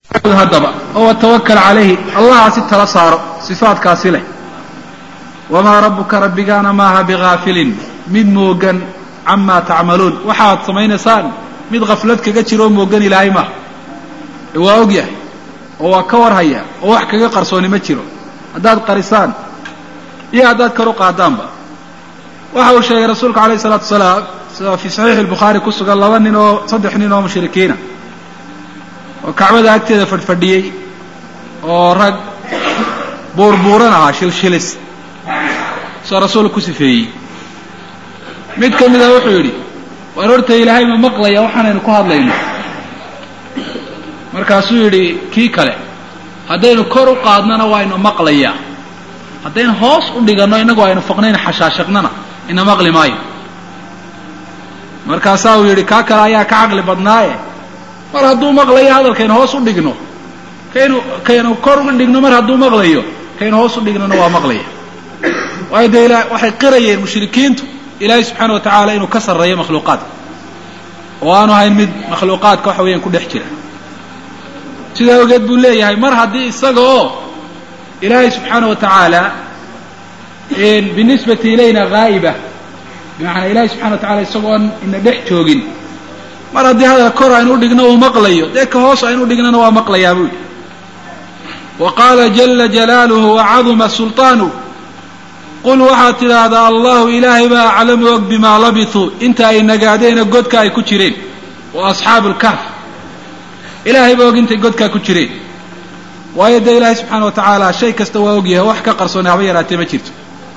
haddaba oo watawakal calayhi allahaasi tala saaro sifaadkaasi leh wamaa rabbuka rabbigaana maaha bigaafilin mid moogan camaa tacmaluun waxaad samaynaysaan mid khaflad kaga jiro oo moogan ilaahay maaha waa og yahay oo waa ka warhaya oo wax kaga qarsooni ma jiro haddaad qarisaan iyo haddaad kor u qaadaanba waxa uu sheegay rasuulka alayh isalaatu wasalaam sida fii saxiixi lbukhaari ku sugan laba nin oo saddex nin oo mushrikiina oo kacbada agteeda fadhfadhiyey oo rag buurbuuran ahaa shilshilis soo rasuulka ku sifeeyey mid ka mida wuxuu yidhi waar horta ilaahay ma maqlaya waxaanaynu ku hadlayno markaasuu yidhi kii kale haddaynu kor u qaadnana waa inu maqlayaa haddaynu hoos u dhiganno innagu aynu faqnayn xashaashaqnana ina maqli maayo markaasaa uu yidhi kaa kale ayaa ka caqli badnaaye mar hadduu maqlayo hadalkaynu hoos u dhigno kaynu kaynu kor u dhigno mar hadduu maqlayo kaynu hoos u dhignona waa maqlaya waayo dee ila waxay qirayeen mushrikiintu ilaahay subxaana wa tacaala inuu ka sarreeyo makhluuqaadka oo aanu ahayn mid makhluuqaadka waxa weeyaan ku dhex jira sidaa ogeed buu leeyahay mar haddii isaga oo ilaahay subxaana wa tacaala binisbati ilayna haa'iba bimacnaa ilahay subxana wa tacala isagoon ina dhex joogin mar haddii hadal kor aynu udhigno uu maqlayo dee ka hoos aynu udhignana waa maqlayaa buu yidhi wa qaala jala jalaaluhu wacaduma sulطaanuh qul waxaad tidhaahdaa allahu ilaahay baa aclamu og bimaa labithuu inta ay nagaadeena godka ay ku jireen wa asxaabu lkahf ilaahay baa og intay godkaa ku jireen waayo dee ilaahay subxaana wa tacaala shay kasta waa ogyahay wax ka qarsoonay haba yaraatee ma jirto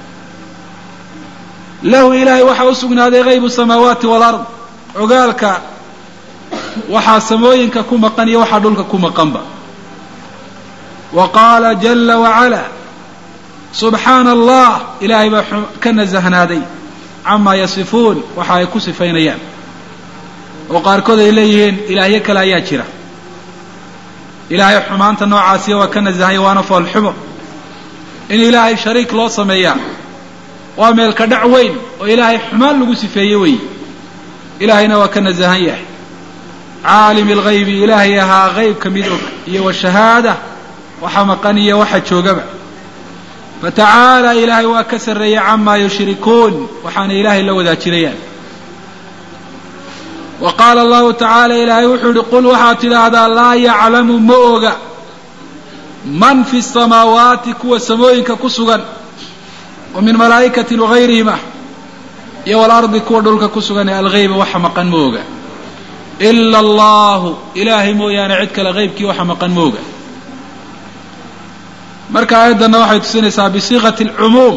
lahu ilaahay waxaa u sugnaaday haybu samaawaati walard ogaalka waxaa samooyinka ku maqan iyo waxaa dhulka ku maqanba wa qaala jala wacala subxaana allah ilaahay baa ka nasahnaaday camaa yasifuun waxa ay ku sifaynayaan oo qaarkood ay leeyihiin ilaahyo kale ayaa jira ilaahay xumaanta noocaasiya waa ka nasahanya waana foolxumo in ilaahay shariik loo sameeyaa waa meelka dhac weyn oo ilaahay xumaan lagu sifeeye weeye ilaahayna waa ka nasahan yahay caalim alghaybi ilaahay ahaa haybka mid og iyo washahaada waxa maqan iyo waxa joogaba fatacaala ilaahay waa ka sarreeyey camaa yushrikuun waxaana ilaahay la wadaajinayaan wa qaala allahu tacaala ilaahay wuxuu yihi qul waxaad tidhaahdaa laa yaclamu ma oga man fi samaawaati kuwa samooyinka ku sugan oo min malaa'ikatin wagayrihim ah iyo walardi kuwa dhulka ku sugan ee alghayba waxa maqan ma oga ila allahu ilaahay mooyaane cid kale haybkii waxa maqan ma oga marka aayaddanna waxay tusinaysaa bisiiqati alcumuum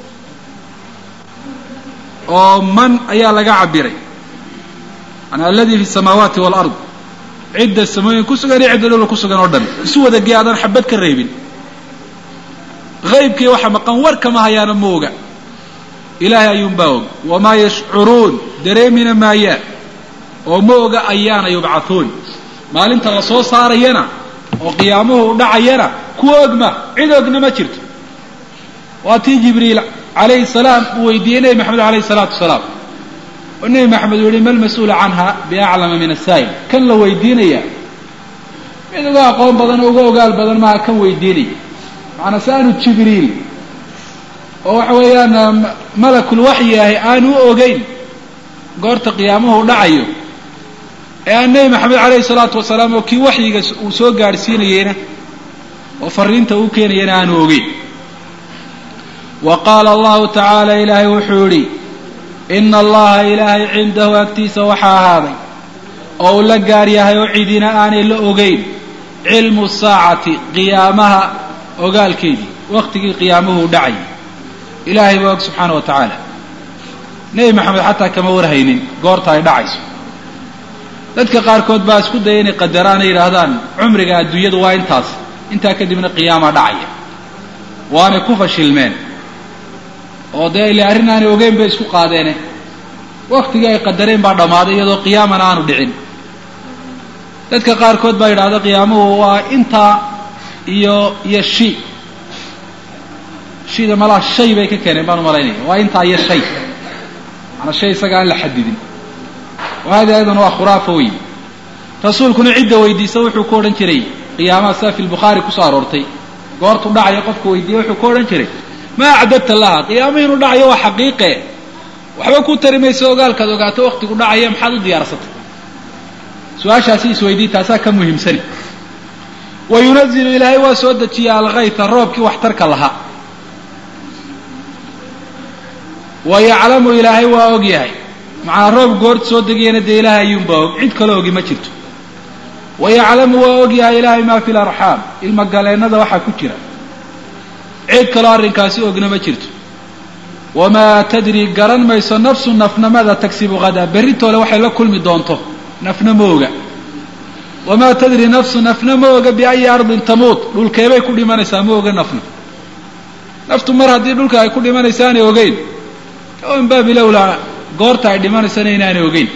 oo man ayaa laga cabiray manaa aladi fi samaawaati walard cidda samooyin ku sugan iyo cidda dhulka ku sugan oo dhan isu wada gee adaan xabad ka reebin haybkii waxa maqan war kama hayaana ma oga ilaahay ayuunbaa og wamaa yashcuruun dareemina maayaan oo ma oga ayaana yubcathuun maalinta la soo saarayana oo qiyaamuhu u dhacayana kuwa ogma cid ogna ma jirto waa tii jibriil calayhi salaam uu weydiiyey nebi maxamed alayhi salaatu wasalaam oo nebi maxamed uu yihi ma lmas-uulu canha biaclama min asaa'il kan la weydiinaya mid uga aqoon badan oo uga ogaal badan maaha kan weydiinaya macanaa si aanu jibriil oo waxa weeyaan malakul waxyi ahi aanu u ogeyn goorta qiyaamuhu u dhacayo ee aan nebi maxamed calayhi salaatu wasalaam oo kii waxyiga uu soo gaadhsiinayeyna oo fariinta uu keenayana aanu ogeyn wa qaala allahu tacaala ilaahay wuxuu yidhi ina allaha ilaahay cindahu agtiisa waxaa ahaaday oo uu la gaar yahay oo cidina aanay la ogeyn cilmu saacati qiyaamaha ogaalkeedii waktigii qiyaamuhu u dhacay ilaahay baa og subxaana wa tacaala nebi maxamed xataa kama warhaynin goorta ay dhacayso dadka qaarkood baa isku daya inay qadaraan ay yidhaahdaan cumriga adduunyadu waa intaas intaa kadibna qiyaamaa dhacaya waanay ku fashilmeen oo dee ile arrin aanay ogeyn bay isku qaadeene waktigii ay qadareen baa dhammaaday iyadoo qiyaamana aanu dhicin dadka qaarkood baa yidhahda qiyaamuhu waa intaa iyo iyo shi shida malaa shay bay ka keeneen baan umalaynaya waa intaa iyo shay maanaa shay isaga aan la xadidin hadi aydan waa khuraafa wey rasuulkuna cidda weydiisa wuxuu ku odhan jiray qiyaamaha sida fi lbukhaari kusoo aroortay goortu dhacaya qofku weydiiye wuxuu ku odhan jiray maa acdadta laha qiyaamo inuu dhacayo waa xaqiiqe waxba ku tari mayso ogaalkaad ogaato waktigu dhacaya maxaad u diyaarsatay su-aashaasi isweydii taasaa ka muhiimsani wa yunazilu ilaahay waa soo dejiya alkayta roobkii waxtarka lahaa wa yaclamu ilaahay waa og yahay macnaa roob goort soo degayana dee ilaahay ayuunbaa og cid kale ogi ma jirto wa yaclamu waa og yahay ilaahay maa fi larxaam ilmagaleennada waxaa ku jira cid kaloo arrinkaasi ogna ma jirto wamaa tadri garan mayso nafsu nafnamada tagsibu hadaa berritoole waxay la kulmi doonto nafna ma oga wamaa tadri nafsu nafna ma oga biayi ardin tamuut dhulkeebay ku dhimanaysaa ma oga nafna naftu mar haddii dhulka ay ku dhimanaysaanay ogeyn min baabi lowlaa goorta ay dhimanaysana inaanay ogeyn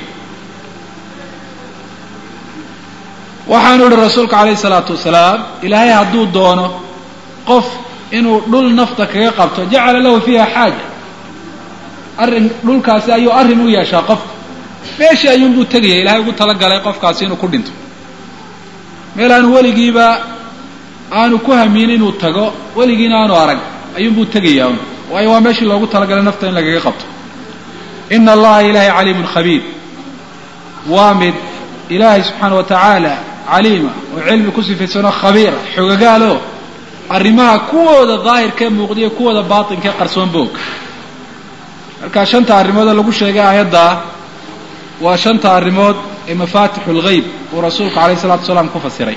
waxaanu ihi rasuulku calayhi salaatu wasalaam ilaahay hadduu doono qof inuu dhul nafta kaga qabto jacala lahu fiiha xaaja arrin dhulkaasi ayuu arrin u yeeshaa qofka meeshii ayuunbuu tegaya ilaahay ugu talagalay qofkaasi inuu ku dhinto meel aanu weligiiba aanu ku hamiin inuu tago weligiina aanu arag ayuunbuu tegayaa un waayo waa meeshii loogu talagalay nafta in lagaga qabto ina allaha ilaahay caliimun khabiir waa mid ilaahay subxaana wa tacaala caliima oo cilmi ku sifaysanoo khabiira xogagaalo arrimaha kuwooda daahirkee muuqdiyo kuwooda baatinkae qarsoon boog marka shanta arrimoodee lagu sheegay aayaddaa waa shanta arrimood ee mafaatixu lgayb uu rasuulku calayhi salatu wasalaam ku fasiray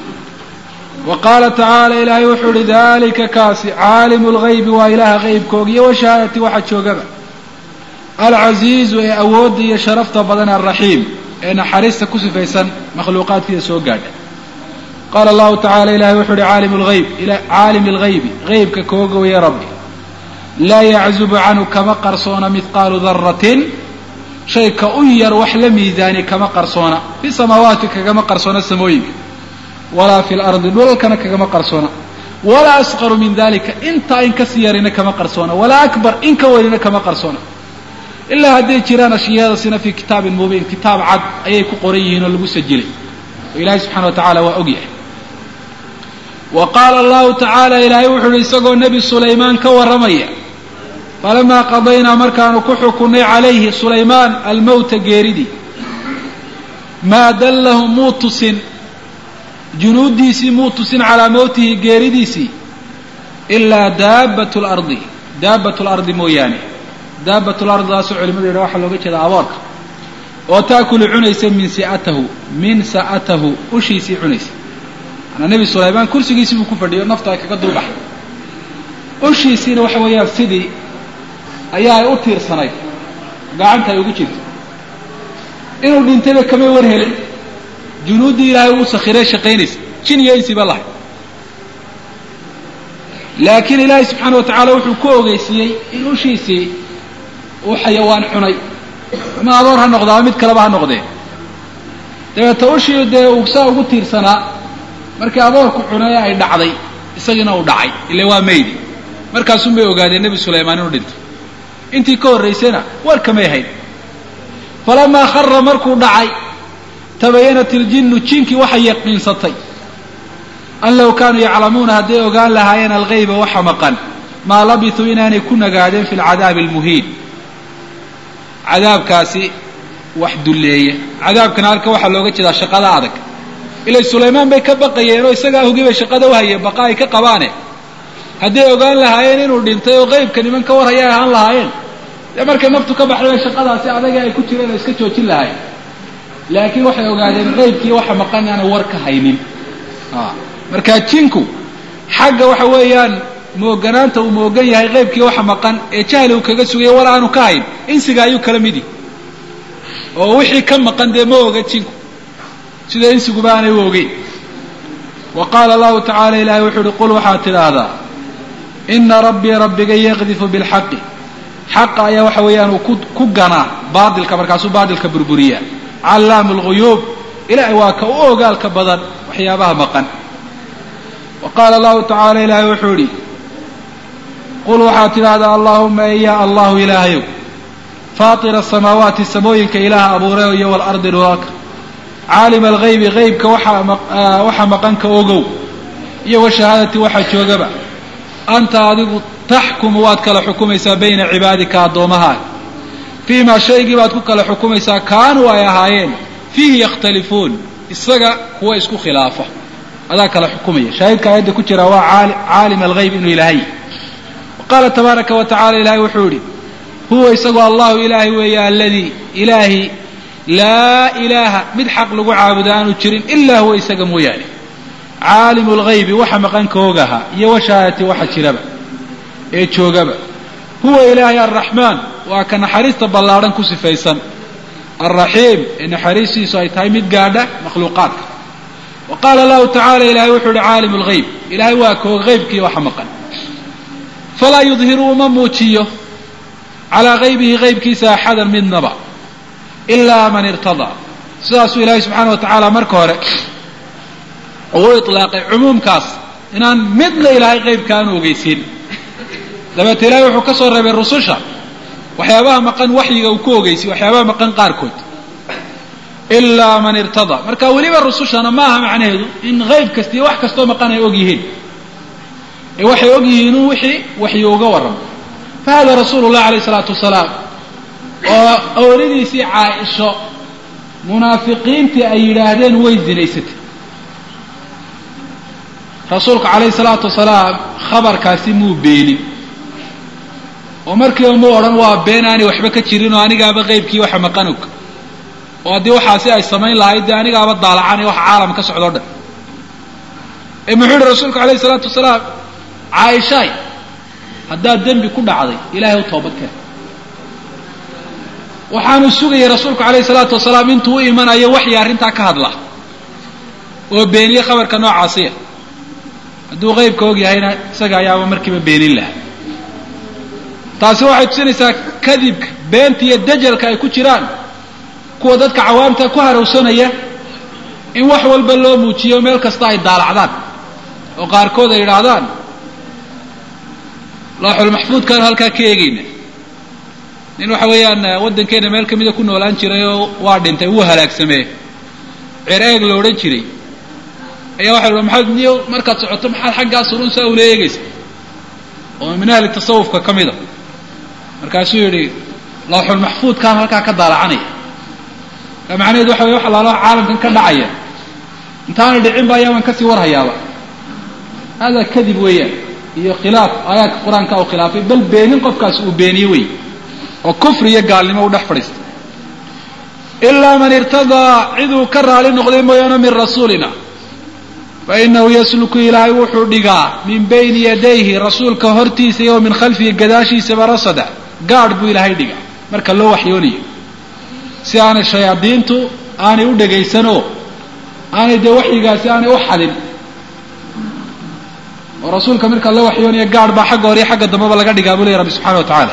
wa qaala tacaala ilaahay wuxuu uhi dalika kaasi caalimu lgaybi waa ilaaha qaybkooga iyo washahaadati waxa joogaba alcasiizu ee awoodda iyo sharafta badan alraxiim ee naxariista ku sifaysan makhluuqaadkiisa soo gaadha qaala allahu tacala ilahay wuxuu uhi caalim lgayb caalimi lgaybi qaybka kooga weye rabbi laa yaczubu canhu kama qarsoona mihqaalu daratin shay ka u yar wax la miisaani kama qarsoona fi samaawaati kagama qarsoona samooyinka walaa fi lardi dhulalkana kagama qarsoona walaa asqaru min dalika intaa in kasii yarina kama qarsoona walaa akbar in ka weynina kama qarsoona ilaa hadday jiraan ashyaadasina fii kitaabin mubiin kitaab cad ayay ku qoran yihiin oo lagu sajilay oo ilaahay subxana wa tacala waa og yahay wa qaala allahu tacaala ilaahay wuxu uhi isagoo nebi sulaymaan ka warramaya falamaa qadaynaa markaanu ku xukunnay calayhi sulaymaan almowta geeridii maa dallahum muu tusin junuuddiisii muu tusin calaa mowtihi geeridiisii ilaa daabatu lardi daabatu lardi mooyaane daabat lardidaasoo culimadu yidha waxaa looga jeeda aboorka oo taakulu cunaysa min si'atahu min sa'atahu ushiisii cunaysa manaa nebi sulaymaan kursigiisii buu ku fadhiyo nafta ay kaga dulbaxay ushiisiina waxa weeyaan sidii ayaa ay u tiirsanayd gacanta ay ugu jirto inuu dhintayba kamay war helin junuuddii ilaahay uu sakhiray shaqaynaysa jin iyo insiba lahay laakiin ilaahay subxaana wa tacaala wuxuu ku ogeysiiyey in ushiisii uu xayawaan cunay ama adoor ha noqdo ama mid kaleba ha noqdee dabeeta ushii dee uu saa ugu tiirsanaa markii adoorku cunay ay dhacday isagiina uu dhacay ile waa maydi markaasun bay ogaadeen nebi sulaymaan inuu dhintay intii ka horraysayna war kamay hayn falamaa khara markuu dhacay tabayanat iljinnu jinkii waxay yaqiinsatay an low kaanuu yaclamuuna hadday ogaan lahaayeen algayba waxa maqan maa labisuu inaanay ku nagaadeen fi lcadaabi almuhiin cadaabkaasi wax dulleeya cadaabkana halka waxaa looga jeedaa shaqada adag ilay sulaymaan bay ka baqayeen oo isagaa hogibay shaqada u hayeen baqa ay ka qabaane hadday ogaan lahaayeen inuu dhintay oo qaybka niman ka war hayay ahaan lahaayeen dee markay naftu ka baxday bay shaqadaasi adaga ay ku jireen oo iska joojin lahayen laakiin waxay ogaadeen qaybkii waxa maqan inaanay war ka haynin markaa jinku xagga waxa weeyaan mooganaanta uu moogan yahay qaybkii waxa maqan ee jahli uu kaga sugaya wal aanu ka hayn insiga ayuu kala midi oo wixii ka maqan dee ma oga jinku sida insiguba aanay u ogeyn wa qaala allahu tacala ilahay wuxuu uhi qul waxaad tidhaahdaa ina rabbii rabbiga yaqdifu bilxaqi xaqa ayaa waxa weeyaan uu ku ganaa baatilka markaasuu baatilka burburiyaa callaamu lguyuub ilahay waa ka u ogaalka badan waxyaabaha maqan wa qaala allahu tacaala ilaahay wuxuu idhi qul waxaad tidhaahdaa allaahuma eya allahu ilaahayow faatira asamaawaati samooyinka ilaaha abuurayo iyo waalardi dhulalka caalima alghaybi haybka waxa maqanka ogow iyo washahaadati waxa joogaba anta adigu taxkumu waad kala xukumaysaa bayna cibaadika addoommahaaga fii maa shaygii baad ku kala xukumaysaa kaanuu ay ahaayeen fiihi yakhtalifuun isaga kuwa isku khilaafa adaa kala xukumaya shaahidka aayadda ku jira waa caalim alghayb inuu ilaahay qaala tabaaraka wa tacala ilahay wuxuu yihi huwa isagoo allahu ilaahay weeye aladii ilaahi laa ilaaha mid xaq lagu caabudo aanu jirin ilaa huwa isaga mooyaane caalimu lghaybi waxa maqanka ogaha iyo washahaadati waxa jiraba ee joogaba huwa ilaahay alraxmaan waa ka naxariista ballaadhan ku sifaysan alraxiim ee naxariistiisu ay tahay mid gaadha makhluuqaadka wa qaala allahu tacala ilahay wuxuu uhi caalimu lghayb ilahay waa koog haybkii waxa maqan falaa yudhiru uma muujiyo calaa haybihi haybkiisa axadan midnaba ilaa man irtadaa sidaasuu ilaahay subxaana wa tacaala marka hore uu ilaaqay cumuumkaas inaan midna ilaahay qaybka aanu ogeysiin dabeete ilahay wuxuu ka soo reebay rususha waxyaabaha maqan waxyiga uu ku ogeysiy waxyaabaha maqan qaarkood ilaa man irtadaa marka weliba rusushana ma aha macnaheedu in hayb kastiiyo wax kastoo maqan ay og yihiin ee waxay og yihiin in wixii waxyi uga warramo fa hada rasuulu llah alayh isalaatu wasalaam oo ooladiisii caaisho munaafiqiintii ay yidhaahdeen way zinaysatay rasuulku calayhi salaatu wasalaam khabarkaasi muu beenin oo markiiba mu odhan waa been aanay waxba ka jirin oo anigaaba qaybkii waxa maqan og oo haddii waxaasi ay samayn lahayd dee anigaaba daalacan ee waxa caalam ka socdoo dhan ee muxuu yihi rasuulku calayhi salaatu wasalaam caaishaay haddaad dembi ku dhacday ilaahay u toobad keen waxaanu sugayay rasuulku calayhi salaatu wasalaam intuu u imanayo waxyi arrintaa ka hadla oo beeniye khabarka noocaasiya hadduu qaybka og yahayna isaga ayaaba markiiba beenin laha taasi waxay tusinaysaa kadibka beenta iyo dajalka ay ku jiraan kuwa dadka cawaamta ku harowsanaya in wax walba loo muujiyo meel kasta ay daalacdaan oo qaarkood ay yidhaahdaan looxulmaxfuudkaanu halkaa ka eegayna nin waxa weeyaan waddankeena meel kamida ku noolaan jiray oo waa dhintay wuu halaagsamee ceer eeg la odhan jiray ayaa waxa la maxaad niyo markaad socoto maxaad xaggaa surunsaa ula eegaysa oo min ahli tasawufka ka mida markaasuu yidhi lawxulmaxfuudkaan halkaa ka daalacanaya ka macnaheedu waxa wey wax alaalo caalamkan ka dhacaya intaanay dhicin ba ayaaban kasii warhayaaba hada kadib weeyaan iyo khilaaf aayaadka qur-aanka u khilaafay bal beenin qofkaas uu beeniye wey oo kufri iyo gaalnimo u dhex fadhiistay ilaa man irtadaa ciduu ka raali noqday mooyaane min rasuulina fainahu yasluku ilaahay wuxuu dhigaa min bayni yadayhi rasuulka hortiisa iyo min khalfihi gadaashiisaba rasada gaadh buu ilaahay dhigaa marka loo waxyoonayo si aanay shayaadiintu aanay u dhegaysanoo aanay dee waxyigaasi aanay u xadin oo rasuulka marka loo waxyoonaya gaadh baa xagga hore iyo xagga dambeba laga dhigaa buu leeya rabbi subxana wa tacaala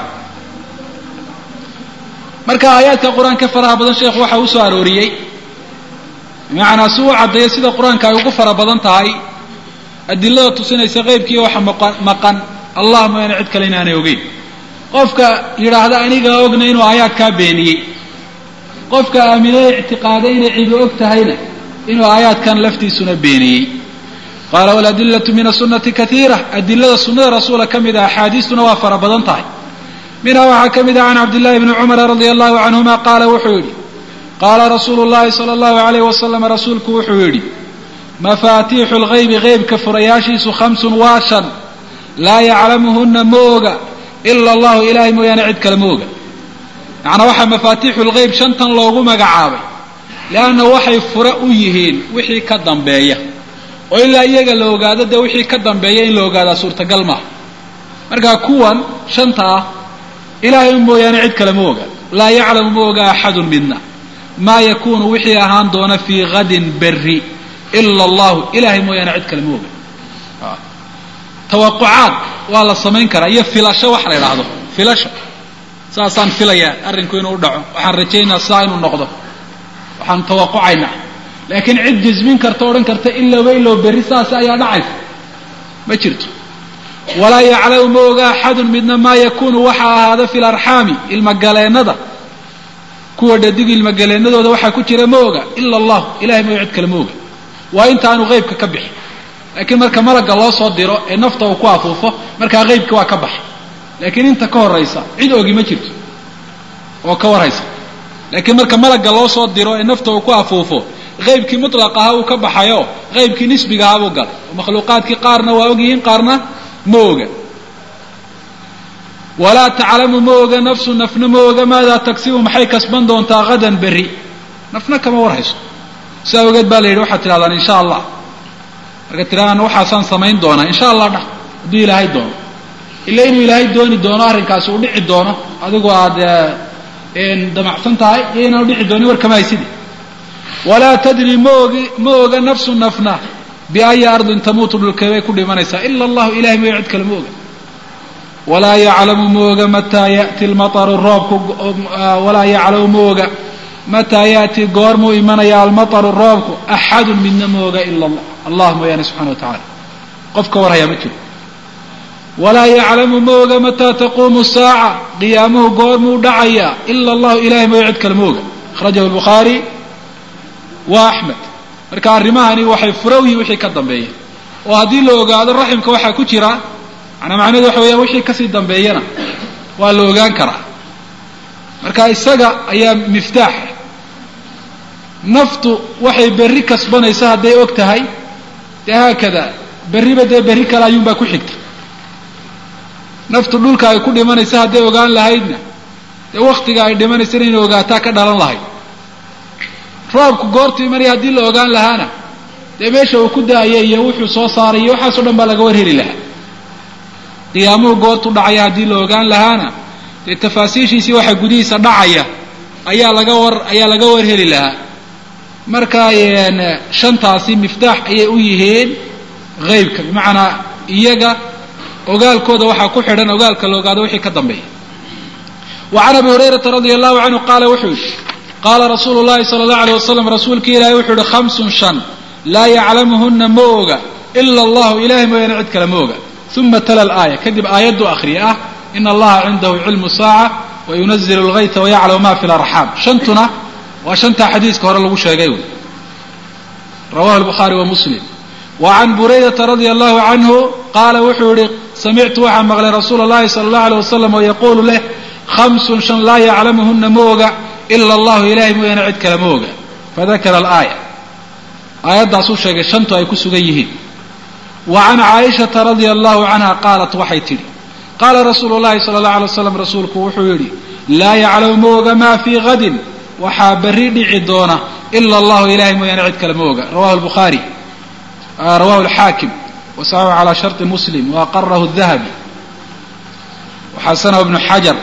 marka aayaadka qur-aanka faraha badan sheekhu waxa uu soo arooriyey bimacnaa si uu caddeeyo sida qur-aanka ay ugu fara badan tahay adilada tusinaysa qeybkiiyo waxa maqan allah mooyaane cid kale inaanay ogeyn qofka yidhaahda anigaa ogna inuu aayaadkaa beeniyey qofka aaminay ictiqaaday inay cidu og tahayna inuu aayaadkan laftiisuna beeniyey qaala waladillatu min asunati kaiira adilada sunnada rasuula ka mid a axaadiistuna waa fara badan tahay minhaa waxaa ka mid ah can cabdillahi bni cumara radia allahu canhuma qaala wuxuu yidhi qaala rasuulu llahi sala allahu alayh wasalam rasuulku wuxuu yidhi mafaatiixu lgaybi qeybka furayaashiisu khamsun waa shan laa yaclamuhuna ma oga ila allahu ilahay mooyaane cid kale ma oga macnaa waxaa mafaatiixu lgeyb shantan loogu magacaabay leanna waxay fure u yihiin wixii ka dambeeya oo ilaa iyaga la ogaado dee wixii ka dambeeya in la ogaadaa suurtagal maaha markaa kuwan shanta ah ilaahay mooyaane cid kale ma oga laa yaclamu ma oga axadun midna maa yakunu wixii ahaan doona fii hadin berri ila allahu ilahay mooyaane cid kale ma oga tawaqucaad waa la samayn karaa iyo filasho wax la idhaahdo filasho saasaan filayaa arrinku inuu dhaco waxaan rajaynaa saa inuu noqdo waxaan tawaqucaynaa laakiin cid jismin karta odhan karta ilowba ilow berri saas ayaa dhacaysa ma jirto walaa yaclamu ma oga axadun midna maa yakunu waxa ahaada fi larxaami ilmagaleennada kuwa dhadig ilmagaleennadooda waxaa ku jira ma oga ila allah ilahay mooya cid kale ma oga waa intaanu qeybka ka bixin laakiin marka malagga loo soo diro ee nafta uu ku afuufo markaa qeybka waa ka baxa laakiin inta ka horaysa cid ogi ma jirto oo ka warhaysa laakiin marka malagga loo soo diro ee nafta uu ku afuufo qeybkii mutlaq ahaa uu ka baxayo qeybkii nisbiga ahaa buu galay oo makhluuqaadkii qaarna waa ogyihiin qaarna ma oga walaa taclamu ma oga nafsu nafna ma oga maadaa tagsibu maxay kasban doontaa hadan berri nafna kama warhayso sidaa ogeed baa la yidhi waxaad tidhahdaan insha allah marka tidhahdaan waxaasaan samayn doonaa insha allah dhah hadduu ilaahay doono ila inuu ilaahay dooni doono arrinkaasi uu dhici doono adigu aad damacsan tahay iyo inaanu dhici doonin war kama haysidi walaa tadri ma ogi ma oga nafsu nafna biaya ardin tamuutu dhulkeebay ku dhimanaysaa ila allahu ilahay mooya cid kale ma oga walaa yaclamu ma oga mataa yati lmaaru roobku walaa yaclamu ma oga mataa ya'ti goormuu imanaya almataru roobku axadun midna ma oga ila allah allah mooyaane subxana wa tacala qof ka warhayaa ma jiro walaa yaclamu ma oga mataa taquumu saaca qiyaamuhu goormuu dhacaya ila allahu ilahay mooya cid kale ma oga akhrajahu lbukhaari wa axmed marka arrimahani waxay furow yihin wixii ka dambeeya oo haddii la ogaado raximka waxaa ku jira manaa macnahedu waxa weeyaan wixii kasii dambeeyana waa la ogaan karaa marka isaga ayaa miftaax naftu waxay berri kasbanaysa hadday og tahay dee haakada berriba dee berri kale ayuunbaa ku xigta naftu dhulka ay ku dhimanaysa hadday ogaan lahaydna dee waktiga ay dhimanaysana inay ogaataa ka dhalan lahayd roobku goortu imanaya haddii la ogaan lahaana dee meesha uu ku da-aya iyo wuxuu soo saaray iyo waxaasoo dhan baa laga war heli lahaa qiyaamuhu goortu dhacaya haddii la ogaan lahaana dee tafaasiishiisii waxa gudihiisa dhacaya ayaa laga war ayaa laga war heli lahaa marka shantaasi miftaax ayay u yihiin haybka bimacnaa iyaga ogaalkooda waxaa ku xidhan ogaalka la ogaado wixii ka dambeeya wa can abi hurayrata radia allahu canhu qaala wuxuu yihi qaala rasuulu llahi sala allahu aleyh wasalam rasuulkii ilaahay wuxuu yihi khamsun shan laa yaclamuhuna ma oga ila allahu ilahay mooyaane cid kale ma oga uma tala alaaya kadib aayaddu akhriya ah ina allaha cindahu cilmu saaca wayunazilu lgayta wayaclamu ma fi larxaam shantuna waa shantaa xadiiska hore lagu sheegay wy rawahu lbukhaari wa muslim wa can buraydata radia allahu canhu qaala wuxuu yihi samictu waxaa maqlay rasuula allahi sala allahu aleyh wasalam oo yaquulu leh khamsun shan laa yaclamuhuna ma oga ila allahu ilahay mooyaane cid kale ma oga fadakara alaaya aayaddaasuu sheegay shantu ay ku sugan yihiin wa can caaishata radia allahu canha qaalat waxay tidhi qaala rasuulu llahi sala allahu alay waslam rasuulku wuxuu yidhi laa yaclamu ma oga maa fii hadin waxaa berri dhici doona ila allahu ilahay mooyaane cid kale ma oga rawahu lbukhaari rawahu alxaakim wasaxaxu calaa sharti muslim waaqarahu dahabi waxasanahu ibnu xajar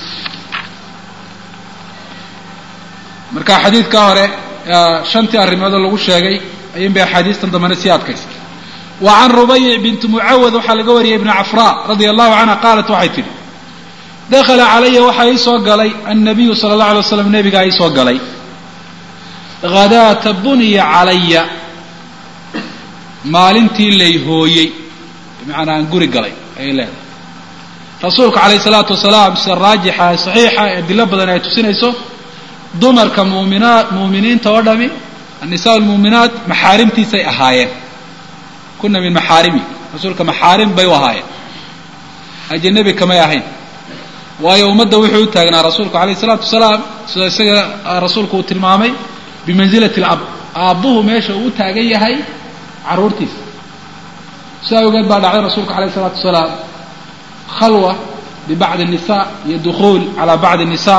marka xadiidka hore shantii arrimoodoo lagu sheegay ayuun bay axaadiistan dambena sii adkaysa wa can rubayic binti mucawad waxaa laga wariyay ibni cafraa radia allahu canha qaalat waxay tidhi dakhala calaya waxaa ii soo galay annabiyu sala allahu alay waslam nebigaa ii soo galay hadaata buniya calaya maalintii lay hooyey bimacnaa aan guri galay ayay leedahay rasuulku calayhi salaatu wasalaam sida raajixa ee saxiixa ee adilo badan ay tusinayso dumarka muminaa muuminiinta oo dhami annisaa almuuminaat maxaarimtiisay ahaayeen kuna min maxaarimi rasuulka maxaarim bay u ahaayeen ajanabi kamay ahayn waayo ummadda wuxuu u taagnaa rasuulku calayhi isalaatu wasalaam sida isaga rasuulku uu tilmaamay bimansilati alab aabbuhu meesha uu u taagan yahay carruurtiisa sidaa awgeed baa dhacday rasuulku calayhi isalaatu wasalaam khalwa bibacdi nisa iyo dukhuul calaa bacdi nisa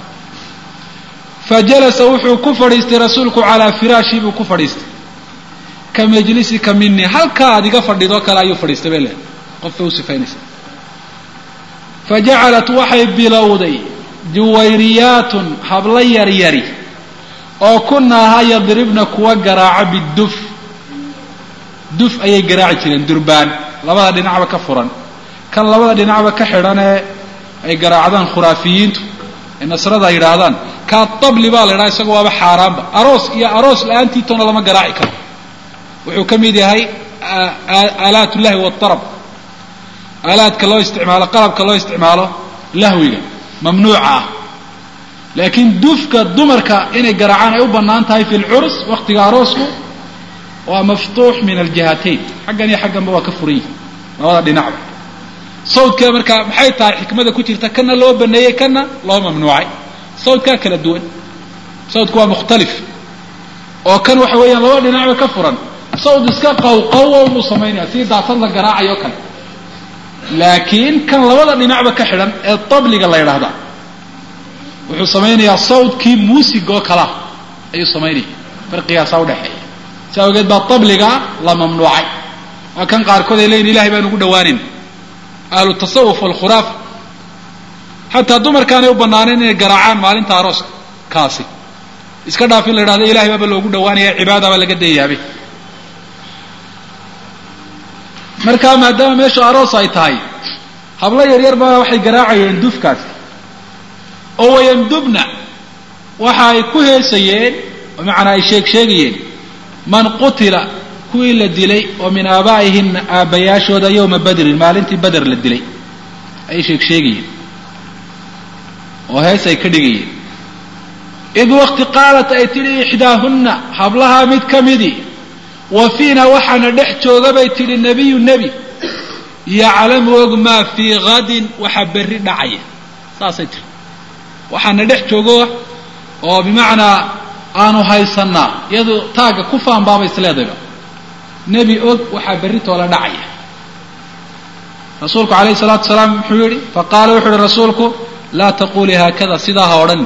fajalasa wuxuu ku fadhiistay rasuulku calaa firaashii buu ku fadhiistay ka majlisika mini halkaa aad iga fadhido kale ayuu fadhiistay bay leedahay qofbay u sifaynaysa fajacalat waxay bilowday juwayriyaatun hablo yaryari oo kunaaha yadribna kuwa garaaco biduf duf ayay garaaci jireen durbaan labada dhinacba ka furan kan labada dhinacba ka xidhan ee ay garaacdaan khuraafiyiintu ee nasrada ay yidhaahdaan kaa tabli baa la yidhaha isaga waaba xaaraanba aroos iyo aroos la-aantiitona lama garaaci karo wuxuu ka mid yahay aalaat llahi waaarab aalaadka loo isticmaalo qalabka loo isticmaalo lahwiga mamnuuca ah laakiin dufka dumarka inay garaacaan ay u bannaan tahay fi lcurs waktiga aroosku waa maftuux min aljihatayn xaggan iyo xagganba waa ka furan yihi labada dhinacba sawdka markaa maxay tahay xikmada ku jirta kana loo baneeyey kana loo mamnuucay sawdkaa kala duwan sawdku waa mukhtalif oo kan waxa weeyaan laba dhinacba ka furan sawd iska qawqawo buu samaynaya sidii daasad la garaacayo kale laakiin kan labada dhinacba ka xidhan ee tabliga la yidhaahda wuxuu samaynayaa sawdkii muusigoo kalea ayuu samaynaya farqigaasaa udhexeeya si awgeed baa tabliga la mamnuucay waa kan qaarkood ay leeyihin ilahay baan ugu dhawaanin ahlu tasawuf walkhuraafa xataa dumarkaanay u banaaneen inay garaacaan maalinta arooska kaasi iska dhaaf in la yidhahdo ilahay baaba loogu dhawaanaya cibaadabaa laga dayaabe markaa maadaama meeshu aroos ay tahay hablo yaryar baa waxay garaacayeen dufkaasi oo wayandubna waxa ay ku heesayeen oo macnaa ay sheeg sheegayeen man qutila kuwii la dilay oo min aabaa'ihina aabbayaashooda yowma badrin maalintii bader la dilay ayay sheeg sheegayeen oo hees ay ka dhigayeen id waqti qaalat ay tidhi ixdaahunna hablahaa mid ka midii wa fiina waxaana dhex jooga bay tidhi nebiyu nebi yaclamu og maa fii hadin waxa berri dhacaya saasay tiri waxaana dhex joogo oo bimacnaa aanu haysanaa iyadu taagga ku faanbaaba isleedayba nebi og waxaa berri toola dhacaya rasuulku calayhi salaatu salaam muxuu yihi faqaala wuxuu yihi rasuulku laa taqulii haakada sidaa ha odhan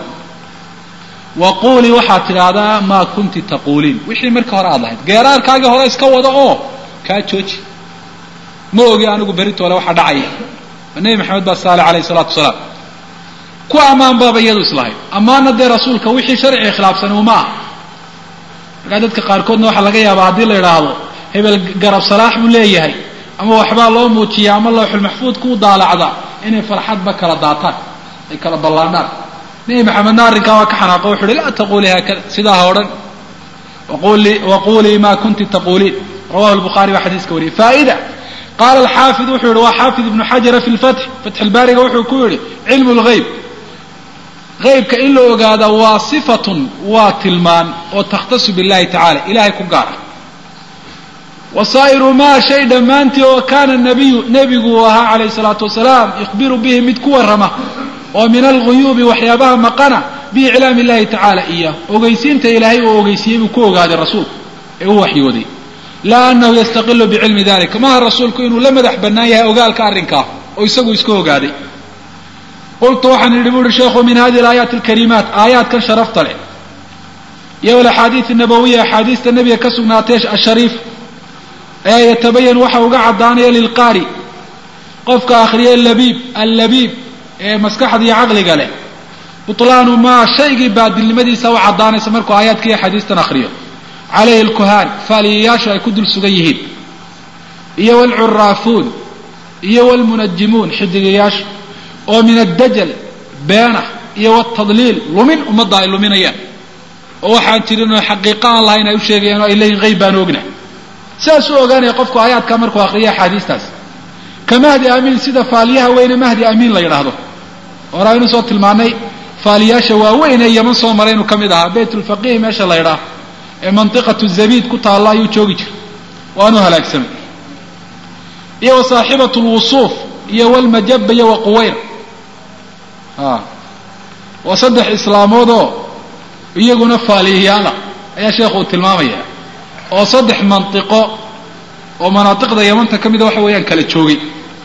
wa quulii waxaad tidhaahdaa maa kunti taquuliin wixii marka hore aad lahayd geeraarkaagii hore iska wada oo kaa jooji ma ogi anigu beritoole waxaa dhacaya nebi maxamed baa saale calayhi salaatu wasalaam ku ammaan baaba iyadu islahayd ammaana dee rasuulka wixii sharciga khilaafsan uma ah markaa dadka qaarkoodna waxaa laga yaabaa haddii la idhaahdo hebel garab salaax buu leeyahay ama waxbaa loo muujiya ama looxul maxfuud kuu daalacda inay farxadba kala daataan ay kala ballaadhaan nebi maxamedna arrinkaa waa ka xanaaqo wuxu uhi laa taqulii haakada sidaa ha odhan waqulii ma kunti taquuliin rawahu lbukhaari baa xadiiska wariyay faa'ida qaala alxaafid wuxuu yihi waa xaafid ibnu xajara fi lfatx fatx ilbaariga wuxuu ku yihi cilmu lgayb haybka in la ogaada waa sifatun waa tilmaan oo takhtasu billahi tacala ilahay ku gaara wasaa'iru maa shay dhammaantii oo kaana nabiyu nebigu uu ahaa calayhi salaatu wasalaam yukhbiru bihi mid ku warrama oo min alguyuubi waxyaabaha maqana biiclaami illahi tacaala iyah ogeysiinta ilaahay uu ogeysiiyey buu ku ogaaday rasuulku ee u waxyooday laa anahu yastaqilu bicilmi dalika maaha rasuulku inuu la madax bannaan yahay ogaalka arrinkaa oo isagu iska ogaaday qultu waxaan yidhi bu uhi sheekhu min hadihi alaayaati alkariimaat aayaadkan sharafta leh iyo alaxaadiid nabawiya axaadiista nebiga ka sugnaatay ashariif ee yatabayan waxa uga caddaanaya lilqaari qofka akhriya labiib allabiib ee maskaxda iyo caqliga leh butlaanu maa shaygii baadilnimadiisa u caddaanaysa markuu aayaadka iyo axaadiistan akhriyo calayhi alkuhaan faaliyayaashu ay ku dul sugan yihiin iyo waalcuraafuun iyo waalmunajimuun xidigayaashu oo min addajal beena iyo watadliil lumin ummadda ay luminayaan oo waxaan jirin oo xaqiiqa aan lahayn ay u sheegayaan oo ay leeyihin qayb baan ogna sidaas u ogaanaya qofku aayaadka markuu akhriyo axaadiistaas ka mahdi amiin sida faaliyaha weyne mahdi amiin la yidhaahdo hore aynu soo tilmaanay faaliyaasha waaweyn ee yaman soo maray inuu ka mid ahaa baytulfaqiih meesha la ydhaah ee mantiqatu zabiid ku taalla ayuu joogi jiray waanu halaagsamay iyo wa saaxibatu lwusuuf iyo walmajaba iyo wa quwayr a waa saddex islaamoodoo iyaguna faaliyayaala ayaa sheekhu uu tilmaamaya oo saddex mantiqo oo manaatiqda yamanta ka mida waxa weeyaan kala joogay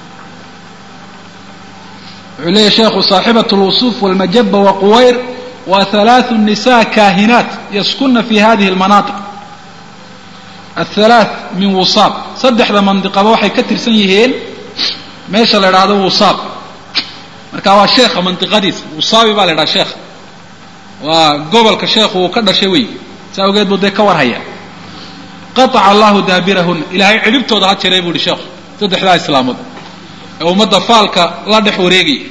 wuxuu leeyahy sheekhu saaxibat lwusuuf walmajaba wa quwayr wa halaathu nisa kaahinaat yaskuna fi hadihi almanaatiq athalaath min wusaab saddexda mandiqaba waxay ka tirsan yihiin meesha la idhaahdo wusaab marka waa sheekha mandiqadiisa wusaabi baa la idhaha sheekha waa gobolka sheekhu uu ka dhashay wey sa awgeed buu dee ka warhaya qaaca allahu daabirahuna ilaahay cidhibtooda ha jiray buu ihi sheekhu saddexdaa islaamood ee ummadda faalka la dhex wareegaya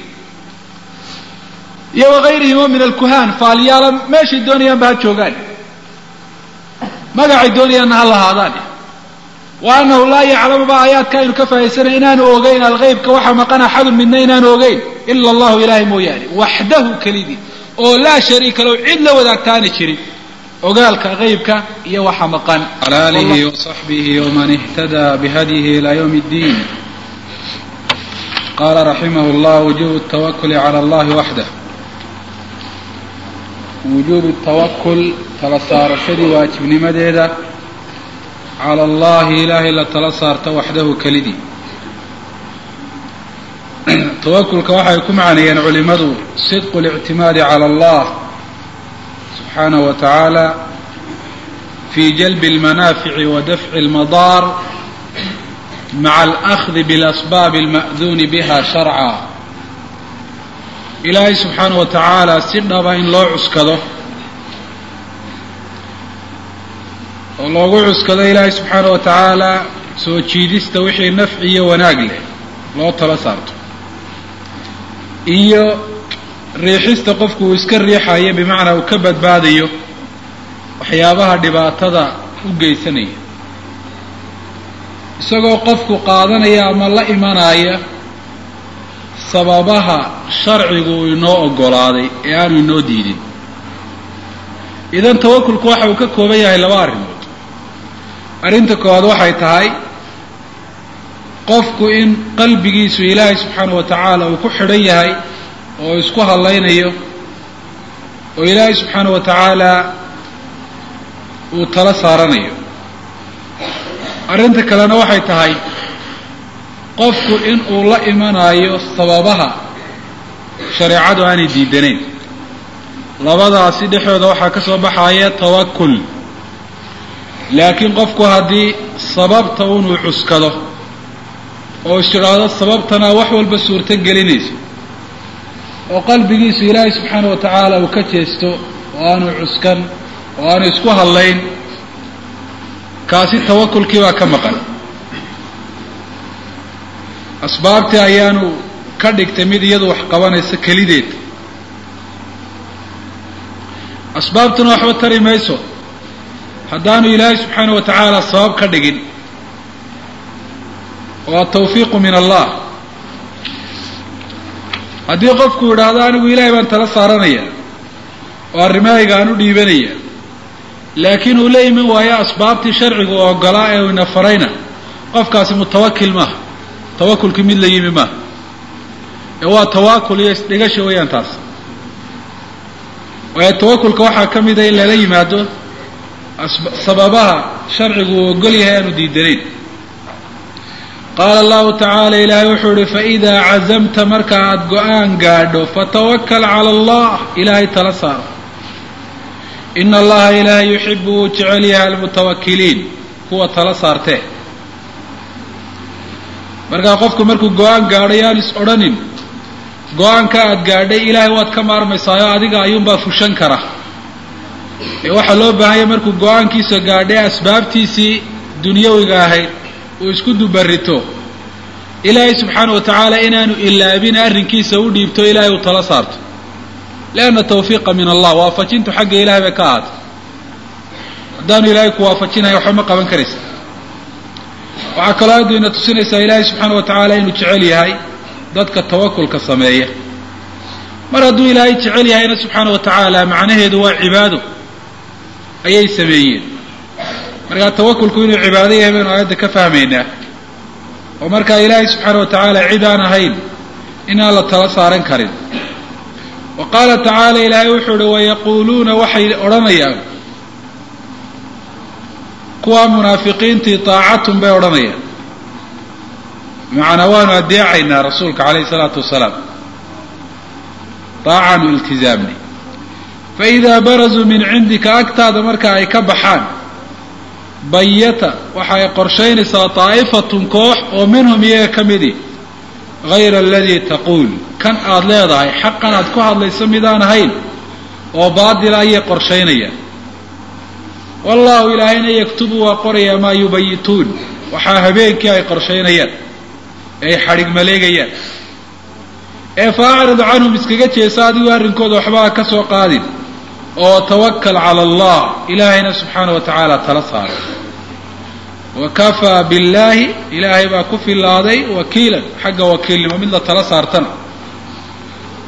iyo wagayrihim oo min alkuhaan faalyaala meeshay doonayaanba ha joogaan magacay doonayaanna ha lahaadaan wa anahu laa yaclamu ba aayaadka aynu ka fahaysanay inaanu ogeyn alghaybka waxa maqan axadun midna inaanu ogeyn ila allahu ilahay mooyaane waxdahu kelidii oo laa shariika low cid la wadaagtaana jirin ogaalka qeybka iyo waxa maqan على آله وصحبه ومن اهتدى بهديه إلى يوم الدين قال رحمه الله وجوب التوكل على الله وحده wujuubu tawakul tala saarashadii waajibnimadeeda على الله إلهي لا تلا صارت وحده كلدي توكلka waxay ku macneeyeen culimadu صدق الاعتماد على الله سبحانه وتعالى في جلب المنافع ودفع المضار مع الأخذ بالأسباب المأذون بها شرعا ilaahay subxaana wa tacaala si dhaba in loo cuskado oo loogu cuskado ilaahay subxaana wa tacaala soo jiidista wixii nafci iyo wanaag leh loo tala saarto iyo riixista qofku uu iska riixayo bimacnaa uu ka badbaadayo waxyaabaha dhibaatada u geysanaya isagoo qofku qaadanaya ama la imanaya sababaha sharcigu uu inoo oggolaaday ee aanu inoo diidin idan tawakulku waxa uu ka kooban yahay laba arrimood arrinta koowaad waxay tahay qofku in qalbigiisu ilaahay subxaana wa tacaala uu ku xidhan yahay oo isku hadlaynayo oo ilaahay subxaana wa tacaala uu tala saaranayo arrinta kalena waxay tahay qofku in uu la imanayo sababaha shareecadu aanay diidanayn labadaasi dhexdooda waxaa ka soo baxaya tawakul laakiin qofku haddii sababta unuu cuskado oo is tidhaahdo sababtana wax walba suurto gelinayso oo qalbigiisu ilaahay subxaana wa tacaala uu ka jeesto oo aanu cuskan oo aanu isku hadlayn kaasi tawakulkii baa ka maqan asbaabtii ayaanu ka dhigtay mid iyadu wax qabanaysa kelideed asbaabtuna waxba tari mayso haddaanu ilaahay subxaana wa tacaala sabab ka dhigin oo atawfiiqu min allah haddii qofku yidhaahdo anigu ilaahay baan tala saaranaya oo arrimahayga aan u dhiibanaya laakiin uu la iman waayo asbaabtii sharcigu oo ogolaa ee ina farayna qofkaasi mutawakil maaha tawakulkii mid la yimi maaha ee waa tawaakul iyo isdhigasha weeyaan taas waayo tawakulka waxaa ka mida in lala yimaado sababaha sharcigu uu ogol yahay aanu diidanayn qaala allahu tacaala ilaahay wuxuu ihi faidaa cazamta marka aada go-aan gaadho fatawakal cala allah ilaahay tala saaro ina allaha ilaahay yuxibu wuu jecel yahay almutawakiliin kuwa tala saartee markaa qofku markuu go-aan gaadho yaan is odhanin go-aanka aada gaadhay ilaahay waad ka maarmaysaayo adiga ayuunbaa fushan kara ee waxaa loo baahanya markuu go-aankiisa gaadhay asbaabtiisii dunyawiga ahayd uu isku dubarito ilaahay subxaana wa tacaala inaanu ilaabin arrinkiisa u dhiibto ilaahay uu tala saarto lianna tawfiiqa min allah waafajintu xagga ilahay bay ka ahaatay haddaanu ilaahay ku waafajinayo waxba ma qaban karaysa waxaa kaloo aaddu ina tusinaysaa ilaahay subxaana wa tacaala inuu jecel yahay dadka tawakulka sameeya mar hadduu ilaahay jecel yahayna subxaana wa tacaala macnaheedu waa cibaado ayay sameeyeen markaa tawakulku inuu cibaado yahay baynu aayadda ka fahmaynaa oo markaa ilaahay subxaana wa tacaala cid aan ahayn inaan la tala saaran karin wa qaala tacaala ilaahay wuxuu uhi wayaquuluuna waxay odhanayaan kuwaa munaafiqiintii taacatun bay odhanayaan bimacnaa waanu adeecaynaa rasuulka calayhi salaatu wasalaam taacaanu iltizaamni faidaa barazuu min cindika agtaada marka ay ka baxaan bayata waxay qorshaynaysaa daa'ifatun koox oo minhum iyaga ka midi hayra aladii taquul kan aada leedahay xaqan aad ku hadlayso midaan ahayn oo baatila ayay qorshaynayaan wallaahu ilaahayna yaktubu waa qorayaa maa yubayituun waxaa habeenkii ay qorshaynayaan ee ay xadhig maleegayaan ee fa acrid canhum iskaga jeesa adigu arrinkooda waxbaa ka soo qaadin oo tawakal cala allah ilaahayna subxaana wa tacaala tala saara wa kafaa billaahi ilaahay baa ku filaaday wakiilan xagga wakiilnimo mid la tala saartana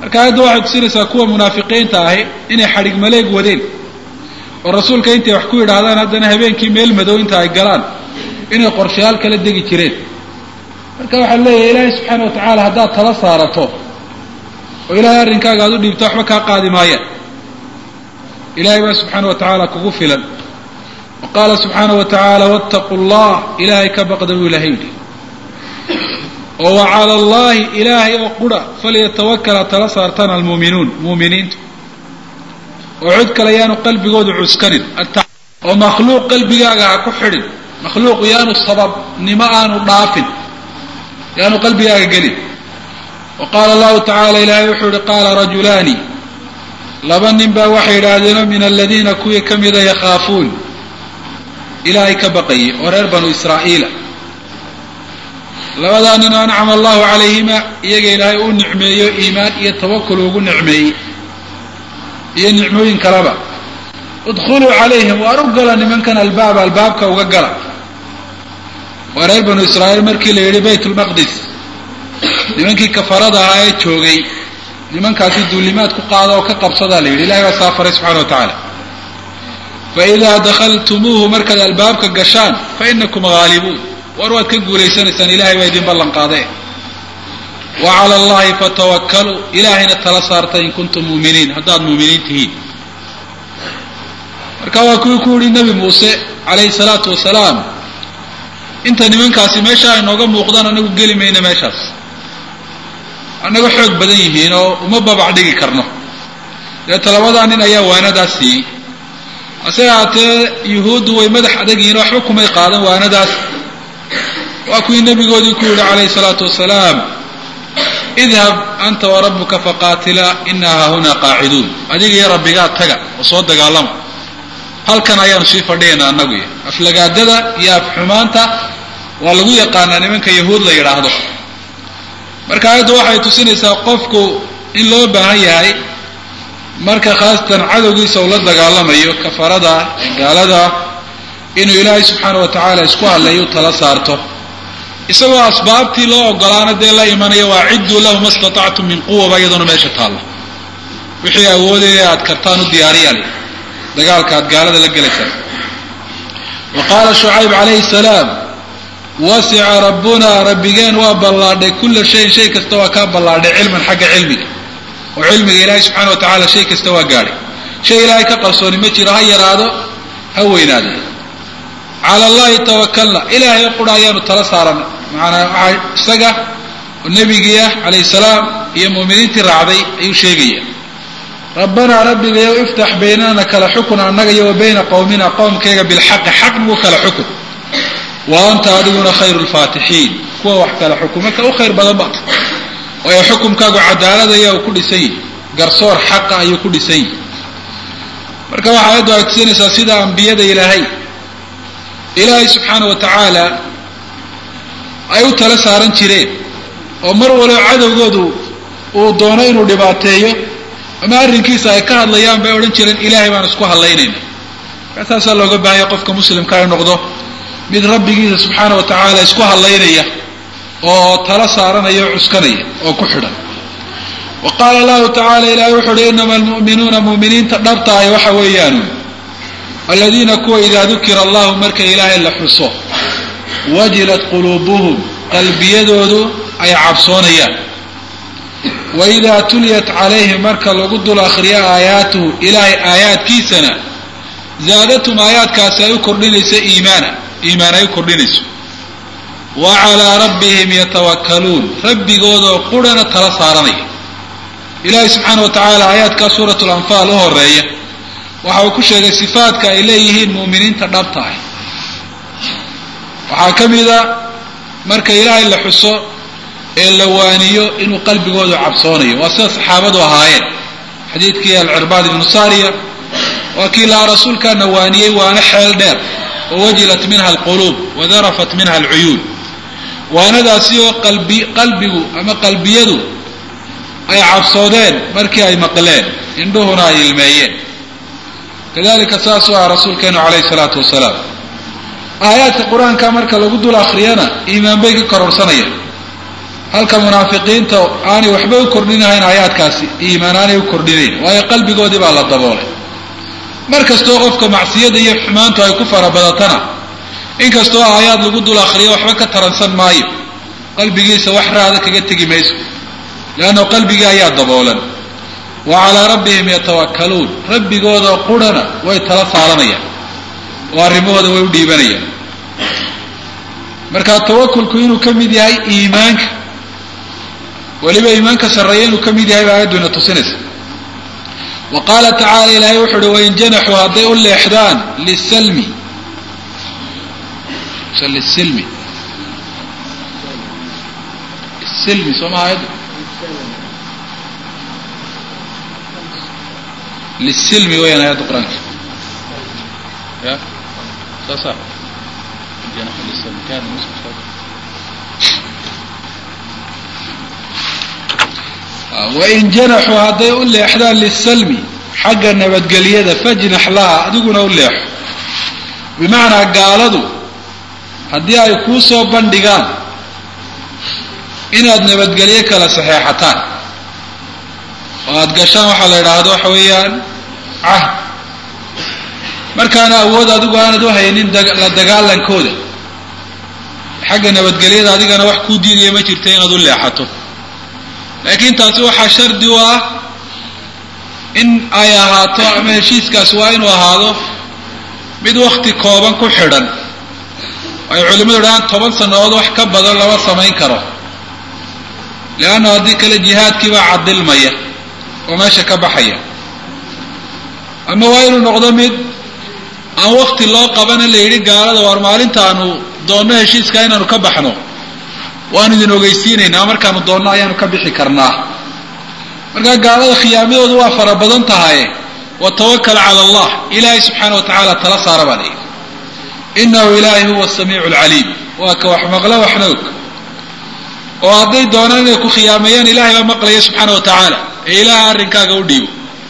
marka aayadda waxay tusinaysaa kuwa munaafiqiinta ahi inay xadhig maleeg wadeen oo rasuulka intay wax ku yidhaahdaan haddana habeenkii meel madow inta ay galaan inay qorshayaal kala degi jireen marka waxaa leeyahay ilaahay subxaana wa tacaala haddaad tala saarato oo ilaahay arrinkaaga aad u dhiibto waxba kaa qaadi maayaan ilahay baa subxaana wa tacaala kugu filan wa qaala subxaana wa tacaala wattaquu llah ilaahay ka baqda buu ilahay yidhi oo wa cala allahi ilaahay oo qura falyatawakal ha tala saartaan almuuminuun muuminiintu oo cid kale yaanu qalbigoodu cuskanin oo makhluuq qalbigaaga ha ku xidhin makhluuq yaanu sababnimo aanu dhaafin yaanu qalbigaaga gelin wa qaala allahu tacaala ilaahay wuxuu yihi qaala rajulaani laba nin baa waxay yidhaahdeenoo min aladiina kuwii ka mida yakhaafuun ilaahay ka baqayay oo reer banu israa'iila labadaa nin oo ancama allahu calayhima iyaga ilaahay uu nicmeeyo iimaan iyo tawakul ugu nicmeeyey iyo nicmooyin kaleba udkhuluu calayhim waar u gala nimankan albaaba albaabka uga gala waa reer banu israa'iil markii la yidhi bayt lmaqdis nimankii kafarada ahaa ee joogay nimankaasi duulimaad ku qaada oo ka qabsadaa la yidhi ilahay baa saa faray subxana wa tacaala faidaa dakhaltumuuhu markaad albaabka gashaan fa inakum haalibuun war waad ka guulaysanaysaan ilahay baa idin ballan qaadee wa cala allahi fatawakkaluu ilaahayna tala saarta in kuntum muuminiin haddaad muuminiin tihiin marka waa kuwii ku yihi nebi muuse calayhi salaatu wasalaam inta nimankaasi meesha ay nooga muuqdaan anagu geli mayna meeshaas annaga xoog badan yihiin oo uma babac dhigi karno deeta labadaa nin ayaa waanadaas siiyey hase haatee yuhuuddu way madax adag yihiin waxba kumay qaadan waanadaas waa kuwii nebigoodii ku yidhi calayhi salaatu wasalaam idhab anta warabuka faqaatila inaa haahunaa qaaciduun adiga iyo rabbigaa taga oo soo dagaalama halkan ayaanu sii fadhiyaynaa annagu iyo aflagaadada iyo afxumaanta waa lagu yaqaanaa nimanka yahuud la yidhaahdo marka aayaddu waxay tusinaysaa qofku in loo baahan yahay marka khaasatan cadowgiisa uu la dagaalamayo kafarada gaalada inuu ilaahay subxaana wa tacaala isku hadleeyo tala saarto isagoo asbaabtii loo ogolaana dee la imanaya waa cidduu lahu ma statactum min quwaba iyaduna meesha taalla wixii awoodaya aad kartaan u diyaariyal dagaalka aad gaalada la gelaysaan wa qaala shucayb calayhi salaam wasica rabbunaa rabbigeen waa ballaadhay kulla shayin shay kasta waa kaa ballaadhay cilman xagga cilmiga oo cilmiga ilaahay subxaana wa tacaala shay kasta waa gaadhay shay ilaahay ka qarsooni ma jiro ha yaraado ha weynaado cala allahi tawakalna ilaahay qura ayaanu tala saarana macanaa waxaa isaga oo nebigii ah calayhi salaam iyo muuminiintii raacday ayuu sheegaya rabbanaa rabbigayow iftax baynana kala xukun annaga iyo wa bayna qowmina qowmkayga bilxaqi xaq nagu kala xukun wa anta adiguna khayru lfaatixiin kuwa wax kala xukuma ka u khayr badan ba waayo xukumkaagu cadaaladaya uu ku dhisan yihi garsoor xaqa ayuu ku dhisan yihi marka waxa ayaddu ay tusinaysaa sida ambiyada ilaahay ilaahay subxaana wa tacaala ay u tala saaran jireen oo mar waliba cadowgoodu uu doono inuu dhibaateeyo ama arrinkiisa ay ka hadlayaan bay odhan jireen ilaahay baan isku hadlaynayna markaa saasaa looga baahanya qofka muslimka ay noqdo mid rabbigiisa subxaana wa tacaala isku hadlaynaya oo tala saaranaya o cuskanaya oo ku xidhan wa qaala allahu tacaala ilahay wuxu uhi inama almu'minuuna mu'miniinta dhabta ahi waxa weeyaan aladiina kuwa idaa dukira allahu marka ilaahay la xuso wajilat quluubuhum qalbiyadoodu ay cabsoonayaan wa idaa tuliyat calayhim marka lagu dul akhriyo aayaatuhu ilaahay aayaadkiisana zaadatum aayaadkaasi ay u kordhinayso iimaana iimaan ay u kordhinayso wa calaa rabbihim yatawakkaluun rabbigoodoo qurhana tala saaranaya ilaahay subxaana wa tacaala aayaadkaa suurat lanfaal u horeeya waxa uu ku sheegay sifaadka ay leeyihiin mu'miniinta dhabta ah waxaa ka mida marka ilaahay la xuso ee la waaniyo inuu qalbigoodu cabsoonayo waa sida saxaabadu ahaayeen xadiidkii alcirbaad ibnu saariya waa kii lahaa rasuulkaana waaniyey waana xeel dheer oo wajilat minha alquluub wadarafat minha alcuyuun waanadaasi oo qalbi qalbigu ama qalbiyadu ay cabsoodeen markii ay maqleen indhuhuna ay ilmeeyeen kadalika saasuu ah rasuulkeenu calayhi salaatu wasalaam aayaadka qur-aanka marka lagu dul akhriyana iimaan bay ka kororsanayaan halka munaafiqiinta aanay waxba u kordhinahayn aayaadkaasi iimaan aanay u kordhinayn waayo qalbigoodii baa la daboolay mar kastoo qofka macsiyada iyo xumaantu ay ku farabadatana inkastoo aayaad lagu dul akhriyo waxba ka taransan maayo qalbigiisa wax raada kaga tegi mayso leanno qalbigii ayaa daboolan wa calaa rabbihim yatawakkaluun rabbigooda qurhana way tala saaranayaan oo arrimahooda way u dhiibanayaan marka tawakulku inuu ka mid yahay iimaanka weliba iimaanka sarreeya inuu ka mid yahay baa aayaddu ina tusinaysa wa qaala tacala ilaahay wuxu uhi wain janaxuu hadday u leexdaan lisalmi lisilmi silmi soo maha ayaddu lisilmi weyaan aayadda qur-aanka ya saasa janax lisilmi kana wain janaxuu hadday u leexdaan lisalmi xagga nabadgelyada fajnax laha adiguna u leexo bimacnaa gaaladu haddii ay kuu soo bandhigaan inaad nabadgelyo kala saxeexataan oo aada gashaan waxaa la idhaahdo waxa weeyaan cahd markaana awood adigu aanad u haynin la dagaalankooda xagga nabadgelyada adigana wax kuu diidaya ma jirta inaad u leexato laakiin taasi waxaa shardi u ah in ay ahaato ama heshiiskaasi waa inuu ahaado mid wakti kooban ku xidhan ay culimmadu dhahaan toban sannadood wax ka badan lama samayn karo leanna haddii kale jihaadkiibaa cadilmaya oo meesha ka baxaya ama waa inuu noqdo mid aan wakti loo qabana la yidhi gaalada waar maalintaanu doonno heshiiska inaanu ka baxno waanu idin ogeysiinaynaa markaanu doonno ayaanu ka bixi karnaa markaa gaalada khiyaamadoodu waa fara badan tahaye watawakal cala allah ilaahay subxaana wa tacaala tala saara baa layidhi inahu ilaahay huwa samiicu lcaliim waa ka wax maqlo waxna og oo hadday doonaan inay ku khiyaameeyaan ilaahay baa maqlaya subxaana wa tacaala ee ilaaha arrinkaaga u dhiibo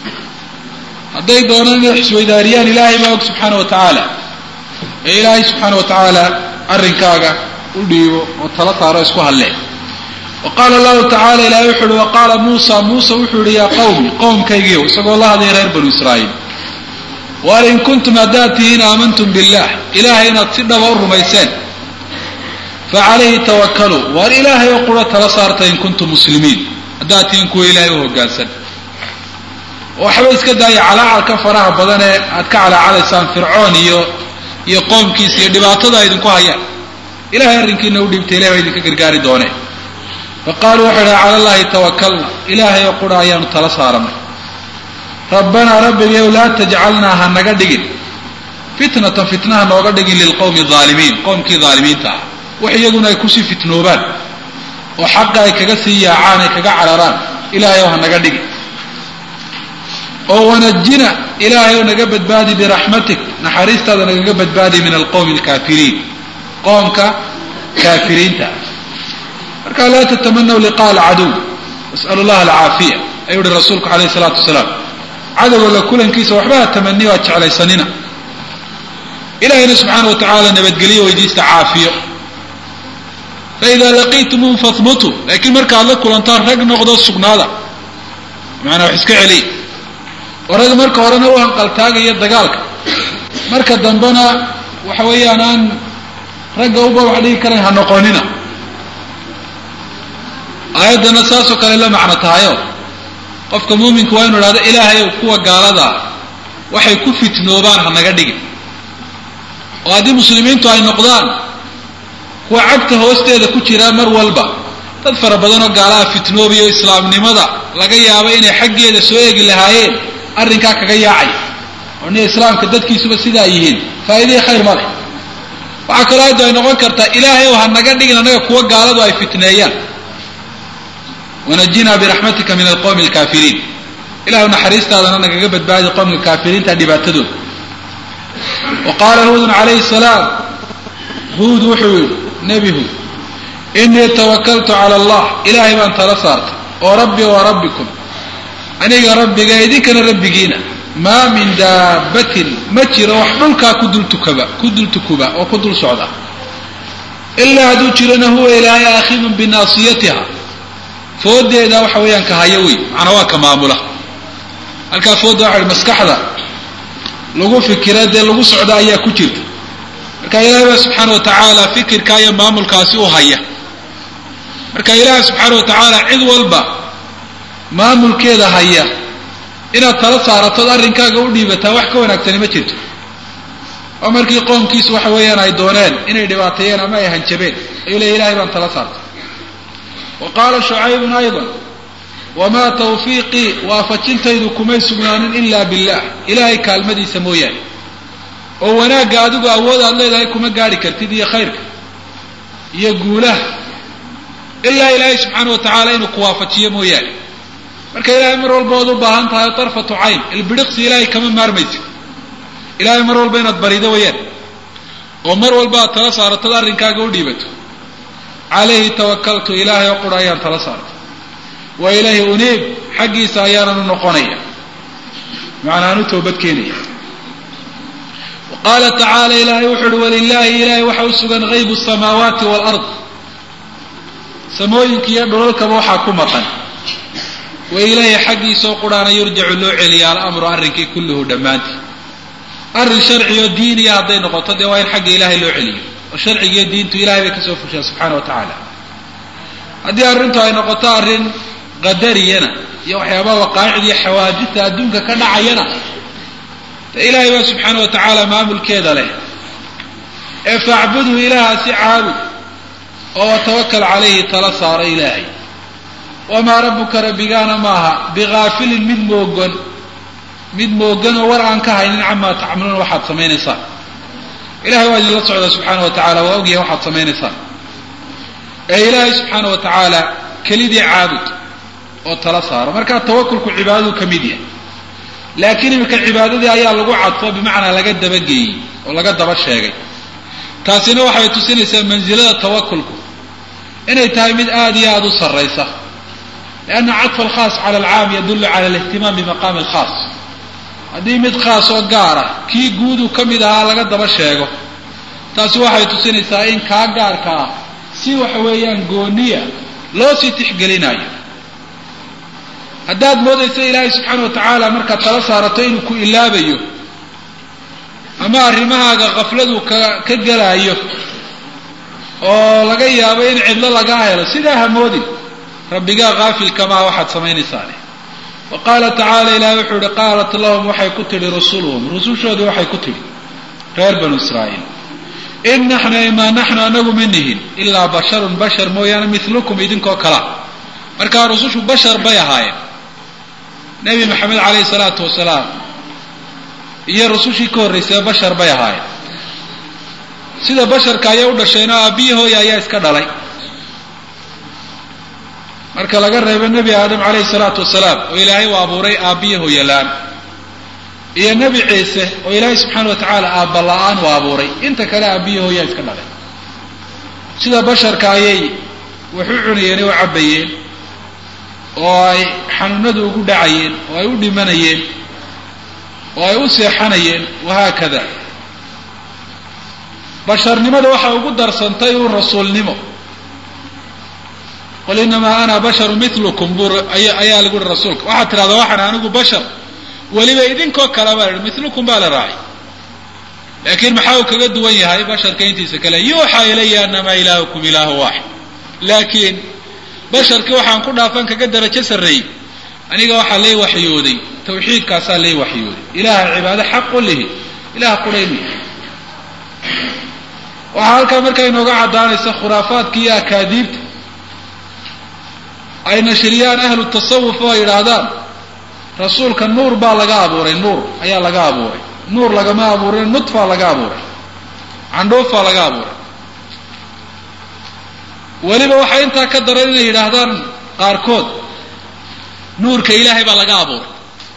hadday doonaan inay xisweydaariyaan ilaahay baa og subxaana wa tacaala ee ilaahay subxaana wa tacaala arrinkaaga u dhiibo oo tala saaro isku hallee wa qaala allahu tacala ilahay wuxu uhi wa qaala muusa muuse wuxuu yihi yaa qawmi qowmkaygiiw isagoo la hadlaya reer banu israa'iil waar in kuntum haddaad tihiin aamantum billah ilaahay inaad si dhaba u rumayseen fa calayhi tawakaluu waar ilaahay oo qura tala saarta in kuntum muslimiin haddaad tihiin kuwa ilaahay u hoggaansan waxba iska daaya calaacalka faraha badan ee aad ka calaacalaysaan fircoon iyo iyo qoomkiisa iyo dhibaatada ay idinku hayaan ilahay arrinkiina u dhiibtay ilahay baa idinka gargaari doonee fa qaaluu waxay dhaha cala allahi tawakalna ilaahay oo qura ayaanu tala saaranay rabbanaa rabbigayow laa tajcalnaa ha naga dhigin fitnatan fitnaha nooga dhigin lilqowmi aalimiin qowmkii aalimiinta ah wax iyaguna ay kusii fitnoobaan oo xaqa ay kaga sii yaacaan ay kaga cararaan ilaahay ow ha naga dhigin oo wanajina ilaahay ow naga badbaadi biraxmatik naxariistaada nagaga badbaadi min alqowmi alkaafiriin qoomka kaafiriinta marka laa tatamanaw liqaa alcaduw nas'alu llaha alcaafiya ayuu uhi rasuulku calayhi salaatu wasalaam cadowga la kulankiisa waxba ha tamaniyo aad jeclaysanina ilahayna subxaana wa tacaala nabadgeliyo weydiista caafiyo faidaa laqiitumuum fahbutuu laakiin markaad la kulantaan rag noqdo sugnaada macanaa wax iska celiya oo rag marka horena u hanqaltaagaya dagaalka marka dambena waxa weeyaan aan ragga uba wax dhigi karayn ha noqonina aayaddana saasoo kale la macno tahayo qofka muuminku waa inu idhahdo ilaahayow kuwa gaalada waxay ku fitnoobaan ha naga dhigin oo haddii muslimiintu ay noqdaan kuwa cagta hoosteeda ku jiraa mar walba dad fara badanoo gaalaha fitnoobayo islaamnimada laga yaabo inay xaggeeda soo eegi lahaayeen arrinkaa kaga yaacay oo nia islaamka dadkiisuba sidaa yihiin faa'iidihii khayr ma leh waxaa kaloo ayaddu ay noqon kartaa ilaahayow ha naga dhigin annaga kuwa gaaladu ay fitneeyaan wanajinaa biraxmatika min alqowmi alkaafiriin ilahu naxariistaadana nagaga badbaadi qowmka kaafiriinta dhibaatadooda wa qaala huudun calayhi salaam huud wuxuu yihi nebi huud inii tawakaltu cala allah ilaahay baan tala saartay oo rabbi wa rabbikum aniga rabbiga idinkana rabbigiina maa min daabbatin ma jiro wax dhulkaa ku dultukaba ku dultukuba oo ku dul socda ilaa hadduu jirona huwa ilaahay aakhidun binaasiyatiha foodeeda waxa weeyaan ka haya wey macnaa waa ka maamula halkaa fooda waxa maskaxda lagu fikira dee lagu socda ayaa ku jirta marka ilaahay baa subxaana wa tacaala fikirka iyo maamulkaasi u haya marka ilaahay subxaana wa tacaala cid walba maamulkeeda haya inaad tala saaratood arrinkaaga u dhiibataa wax ka wanaagsani ma jirto oo markii qoomkiisu waxa weeyaan ay dooneen inay dhibaateeyeen ama ay hanjabeen ayuu leey ilahay baan tala saartay wa qaala shucaybun aydan wamaa tawfiiqii waafajintaydu kumay sugnaanin ilaa billah ilaahay kaalmadiisa mooyaane oo wanaagga adigu awood aad leedahay kuma gaadhi kartid iyo khayrka iyo guulaha ilaa ilaahay subxaana wa tacaala inuu ku waafajiyo mooyaane marka ilaahay mar walba ood u baahan tahay tarfatu cayn ilbidhiqsi ilaahay kama maarmaysid ilaahay mar walba inaad barido wayaan oo mar walba aad tala saaratood arrinkaaga u dhiibato calayhi tawakaltu ilaahay oo qura ayaan tala saartay wa ilayhi uniib xaggiisa ayaanan u noqonaya macnaan u toobad keenaya wa qaala tacaala ilaahay wuxu uhi walilaahi ilaahay waxa u sugan haybu samaawaati waalard samooyinka iyo dhulalkaba waxaa ku maqan wa ilayhi xaggiisaoo quraana yurjacu loo celiya alamru arrinkii kulluhu dhammaantii arrin sharciyo diiniya hadday noqoto dee waa in xagga ilaahay loo celiyo oo sharcigiiyo diintu ilahay bay kasoo fushaa subxaana wa tacaala haddii arrintu ay noqoto arrin qadariyana iyo waxyaabaha waqaa'icda iyo xawaajibta adduunka ka dhacayana de ilaahay baa subxaana wa tacaala maamulkeeda leh ee facbudhu ilaahaasi caabud oo tawakal calayhi tala saaro ilaahay wamaa rabbuka rabbigaana maaha bigaafilin mid moogan mid moogan oo war aan ka haynin camaa tacmaluuna waxaad samaynaysaan ilahay waa idinla socdaa subxaana wa tacala waa ogyahay waxaad samaynaysaan ee ilaahay subxaana wa tacaala kelidii caabud oo tala saaro markaa tawakulku cibaadadu ka mid yahay laakiin iminka cibaadadii ayaa lagu cadfo bimacnaa laga dabageeyey oo laga daba sheegay taasina waxay tusinaysaa mansilada tawakulku inay tahay mid aada iyo aada u sarraysa lianna cadfa alkhaas cala alcaam yadullu cala alihtimaam bimaqaami alkhaas haddii mid khaas oo gaara kii guudu ka mid ahaa laga daba sheego taasi waxay tusinaysaa in kaa gaarka ah si waxa weeyaan gooniya loo sii tixgelinayo haddaad moodaysa ilaahay subxaana wa tacaala markaad tala saarato inuu ku ilaabayo ama arrimahaaga kafladu ka ka gelaayo oo laga yaabo in cidlo lagaa helo sidaa hamoodin rabbigaa kaafilkamaa waxaad samaynaysaane wa qaala tacaala ilahi wuxuu ihi qaalat lahum waxay ku tidhi rusuluhum rusushoodii waxay ku tidhi reer banu israa'iil in naxnu imaa naxnu anagu ma nihin ilaa basharun bashar mooyaane milukum idinkoo kala markaa rusushu bashar bay ahaayeen nebi maxamed calayhi salaatu wasalaam iyo rusushii ka horraysay bashar bay ahaayeen sida basharka ayay u dhasheen oo aabbiyi hooya ayaa iska dhalay marka laga reebo nebi aadam calayhi salaatu wasalaam oo ilaahay u abuuray aabbiyi hooyalaan iyo nebi ciise oo ilaahay subxaana wa tacaala aabba la-aan u abuuray inta kale aabbiyi hooyaa iska dhalay sida basharka ayay wax u cunayeen oo u cabbayeen oo ay xanuunadu ugu dhacayeen oo ay u dhimanayeen oo ay u seexanayeen wahaakada basharnimada waxay ugu darsantay uun rasuulnimo qul inamaa ana basharu milukum buu ayaa lagu uhi rasuulka waxaad tidhahdaa waxaan anigu bashar weliba idinkoo kale baa la ihi milukum baa la raacay laakiin maxaa uu kaga duwan yahay basharka intiisa kale yuuxaa ilaya anamaa ilaahukum ilaahu waaxid laakiin basharkii waxaan ku dhaafan kaga darajo sarreeyey aniga waxaa lay waxyooday tawxiidkaasaa lay waxyooday ilaaha cibaado xaq u lihi ilaah quraynu yahay waxaa halkaa markaa inooga caddaanaysa khuraafaadka iyo akaadiibta ay nashriyaan ahlu tasawuf oo ay yidhaahdaan rasuulka nuur baa laga abuuray nuur ayaa laga abuuray nuur lagama abuurin nudfaa laga abuuray candhuufaa laga abuuray weliba waxay intaa ka daran inay yidhaahdaan qaarkood nuurka ilaahay baa laga abuuray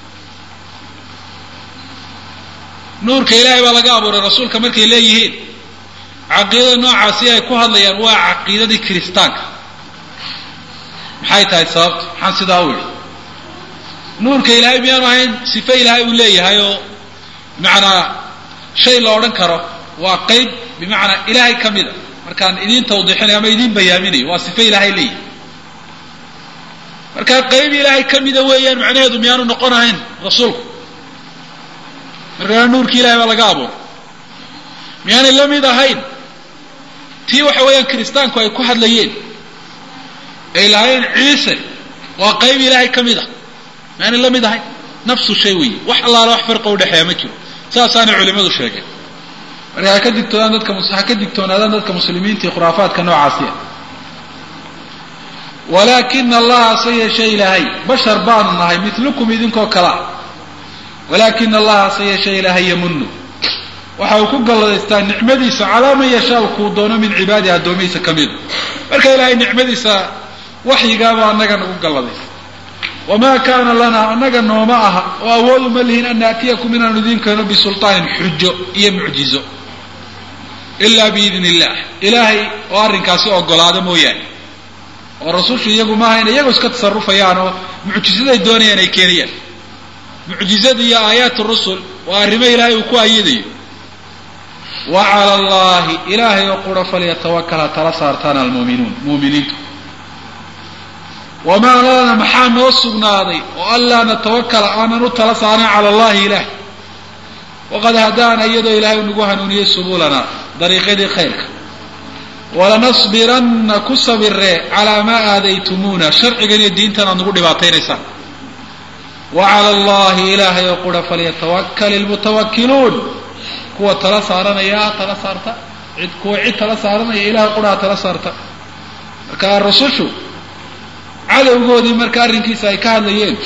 nuurka ilaahay baa laga abuuray rasuulka markay leeyihiin caqiidada noocaasi ay ku hadlayaan waa caqiidadii kiristaanka maxay tahay sababta maxaan sidaa u idhi nuurka ilaahay miyaanu ahayn sife ilaahay uu leeyahay oo bimacnaa shay la odhan karo waa qeyb bimacnaa ilaahay ka mida markaan idiin tawdiixinayo ama idiin bayaaminayo waa sife ilaahay leeyahay markaa qayb ilaahay ka mida weeyaan macnaheedu miyaanu noqon ahayn rasuulku markaa nuurkii ilahay baa laga abuuray miyaanay la mid ahayn tii waxa weeyaan kiristaanku ay ku hadlayeen ay lahaayeen ciise waa qayb ilaahay ka mid ah miyaanay la mid ahayn nafsu shay weeye wax allaala wax farqa udhexeeya ma jiro saasaanay culimadu sheegeen marka ha ka digtoonaan dadka ha ka digtoonaadaan dadka muslimiinta iyo khuraafaadka noocaasiya walaakina allaha se yeeshe ilaahay bashar baanu nahay milukum idinkoo kalea walaakina allaha se yeeshe ilaahay yamunu waxa uu ku galladaystaa nicmadiisa calaa man yashaau kuu doono min cibaadihi addoomihiisa ka mida marka ilaahay nicmadiisa waxyigaaba annaga nagu galladaysa wamaa kaana lanaa annaga nooma aha oo awoodu ma lihin an naatiyakum inaanu idiin keeno bisulطaanin xujo iyo mucjizo ilaa biidn illah ilaahay oo arrinkaasi ogolaada mooyaane oo rasushu iyagu maaha inay iyagu iska tasarufayaan oo mucjizaday doonayaan ay keenayaan mucjizada iyo aayaat rusul waa arrimo ilaahay uu ku ayadayo wa cala allahi ilaahay oo qura falyatawakal ha tala saartaan almuuminuun muuminiintu wamaa lana maxaa noo sugnaaday oo anlaa natawakala aanan u tala saaran cala allahi ilaah waqad hadaana iyadoo ilaahay nagu hanuuniyey subulana dariiqyadii khayrka walanasbiranna ku sabiree calaa maa aadaytumuuna sharcigan iyo diintan aad nagu dhibaataynaysaan wa cala allahi ilaahay oo qura falyatawakal ilmutawakiluun kuwa tala saaranaya tala saarta cid kuwa cid tala saaranaya ilahay qura ha tala saarta marka rusushu cadowgoodii marka arrinkiisa ay ka hadlayeen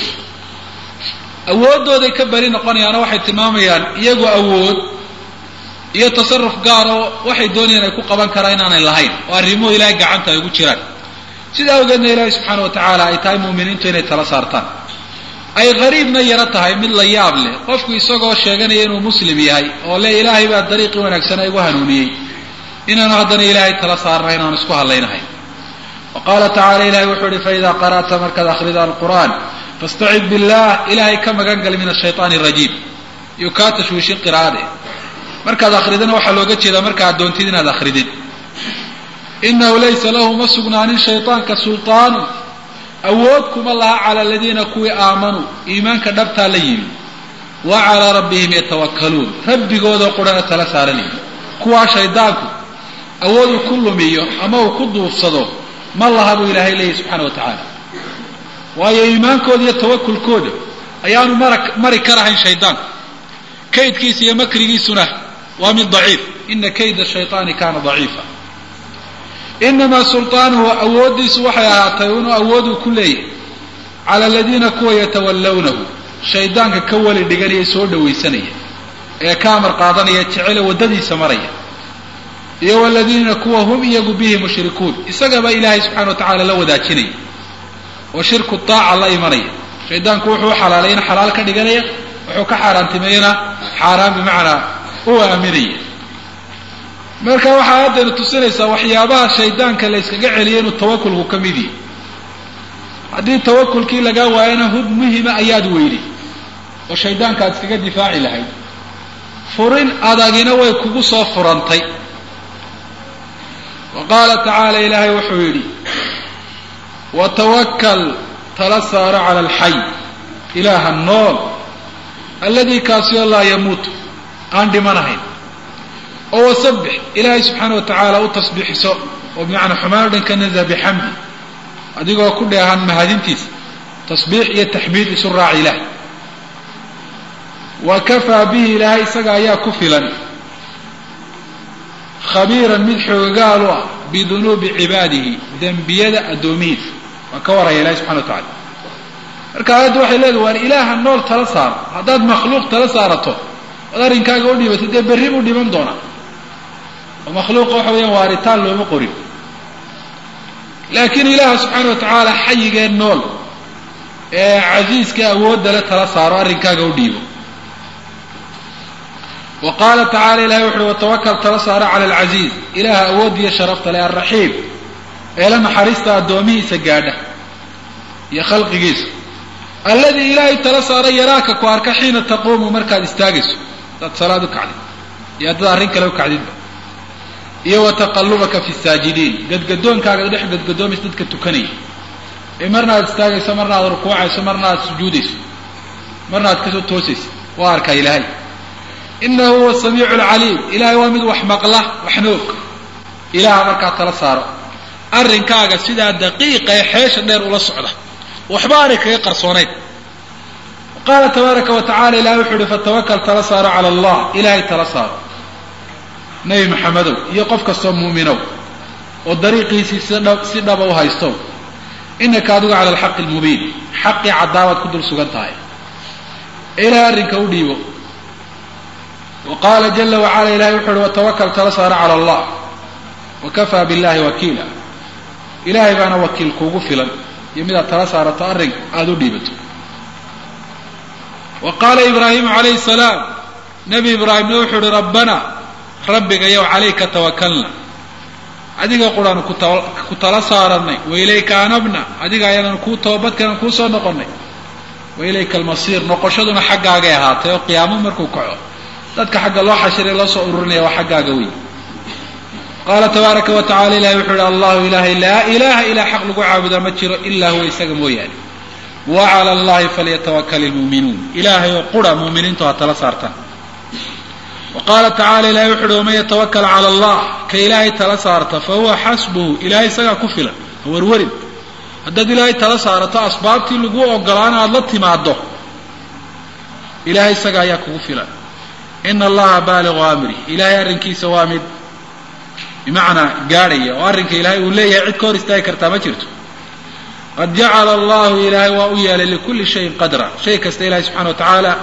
awooddooday ka beri noqonayaano waxay tilmaamayaan iyagu awood iyo tasaruf gaaroo waxay doonayaan ay ku qaban karaan inaanay lahayn oo arrimuhu ilaahay gacanta ay ugu jiraan sida awgeedna ilaahay subxaana wa tacaala ay tahay muuminiintu inay tala saartaan ay qariibna yaro tahay mid la yaab leh qofku isagoo sheeganaya inuu muslim yahay oo le ilaahay baa dariiqii wanaagsana igu hanuuniyey inaanu haddana ilaahay tala saarnahay inaanu isku hadlaynahay wa qaala tacala ilahay wuxuu ihi faida qara'ta markaad akhrida alqur'aan fastacid billah ilahay ka magan gal min ashayطaan arajiim iyo kaa tashwiishin qiraa'ade markaad akridana waxaa looga jeedaa marka ad doontid inaad akridid inahu laysa lahu ma sugnaanin shayطaanka sulطaanu awood kuma laha cala aladiina kuwii aamanuu iimaanka dhabtaa la yimi wa calaa rabbihim yatawakkaluun rabbigoodoo qurana tala saaranaya kuwaa shaydaanku awood uu ku lumiyo ama uu ku duufsado ma laha buu ilaahay leeyahy subxana wa tacaala waayo iimaankooda iyo tawakulkooda ayaanu mara mari karahayn shaydaanku kaydkiisa iyo makrigiisuna waa mid daciif ina kayda shayطaani kana daciifa inamaa sulطaanuhu awooddiisu waxay ahaatay inuu awooduu ku leeyahay cala aladiina kuwa yatawallawnahu shaydaanka ka weli dhiganaya soo dhawaysanaya ee ka amar qaadanaya jecele waddadiisa maraya iyo waladiina kuwa hum iyagu bihi mushrikuun isagaba ilaahay subxana wa tacaala la wadaajinaya oo shirku taaca la imanaya shaydaanku wuxuu u xalaalayana xalaal ka dhiganaya wuxuu ka xaaraantimeeyana xaaraan bimacnaa u aaminaya marka waxaa haddaynu tusinaysaa waxyaabaha shaydaanka la yskaga celiyay inuu tawakulku ka mid yahi haddii tawakulkii lagaa waayana hub muhima ayaad weyday oo shaydaanka aad iskaga difaaci lahayd furin adagina way kugu soo furantay wa qaala tacaala ilaahay wuxuu yidhi watawakal tala saaro cala alxay ilaaha nool alladii kaasio laa yamuutu aan dhimanahayn oo wasabbix ilaahay subxaana wa tacaala u tasbiixiso oo bimacnaa xumaan o dhan ka naza bixamdi adigoo ku dheehan mahadintiisa tasbiix iyo taxmiid isu raaci ilaah wa kafaa bihi ilaahay isaga ayaa ku filan khabiiran mid xoogagaal u ah bidunuubi cibaadihi dembiyada addoomihiisa waa ka waraya ilahi subxana wa tacala marka aayadda waxay leedahay waar ilaaha nool tala saaro haddaad makhluuq tala saarato oad arrinkaaga u dhibatay dee berri buu dhiman doonaa oo makhluuqa waxa weeyaan waaritaan looma qorin laakiin ilaaha subxaana wa tacaala xayigee nool ee casiiska awoodda le tala saaro arrinkaaga u dhiibo wa qaala tacala ilahay wuxuuhi watawakal tala saaro cala alcasiiz ilaaha awoodiyo sharafta leh alraxiim ee la naxariista addoomihiisa gaadha iyo khalqigiisa alladii ilaahay tala saara yaraaka ku arka xiina taquumu markaad istaagayso hadaad salaad u kacdid iyo haddaad arrin kale u kacdidba iyo wa taqallubaka fi saajidiin gadgadoonkaaga dhex gadgadoomaysa dadka tukanaya ee marna aad istaagayso marna aad rukuucayso marna aad sujuudayso marna aad kasoo toosayso waa arkaa ilaahay inahu huwa samiicu lcaliim ilahay waa mid wax maqla waxna og ilaha markaa tala saaro arrinkaaga sidaa daqiiqa ee xeesha dheer ula socda waxba aanay kaga qarsoonayn qaala tabaaraka wa tacala ilahay wuxuu uhi fatawakal tala saaro cala allah ilahay tala saaro nebi maxamedow iyo qof kastoo muuminow oo dariiqiisii si dhaba u haystow inaka adigu cala alxaqi almubiin xaqii caddaabaad ku dul sugan tahay ee ilahay arrinka u dhiibo wa qaala jala wacala ilahay wuxu uhi watawakal tala saaro cala allah wakafaa billahi wakiila ilahay baana wakiil kuugu filan iyo midaad tala saarato arrin aada u dhiibato wa qaala ibraahimu calayhi salaam nebi ibraahimna wuxuu uhi rabbana rabbigayow calayka tawakalna adiga quraanu ku tala saaranay wailayka anabna adiga ayaananu kuu toobadkanan kuu soo noqonay wailayka almasiir noqoshaduna xaggaagay ahaatay oo qiyaamo markuu kaco dadka xagga loo xashiray loo soo ururinaya waa xaggaaga wey qaala tabaaraka wa tacala ilahi wuxuu ihi allahu ilahay laa ilaha ilaa xaq lagu caabudaa ma jiro ilaa huwa isaga mooyaane wa cala allahi falyatawakal ilmuuminuun ilaahay oo qura muuminiintu ha tala saartaan wa qaala tacala ilahay wuxu uhi waman yatawakal cala allah ka ilaahay tala saarta fa huwa xasbuhu ilahay isagaa ku filan ha warwarin haddaad ilaahay tala saarato asbaabtii lagu ogolaana aada la timaado ilahay isaga ayaa kugu filan ina allaha baaligu amri ilahay arrinkiisa waa mid bimacnaa gaadhaya oo arrinka ilaahay uu leeyahay cid ka hor istaagi kartaa ma jirto qad jacala allahu ilaahay waa u yeelay likulli shayin qadra shay kasta ilahay subxana wa tacaala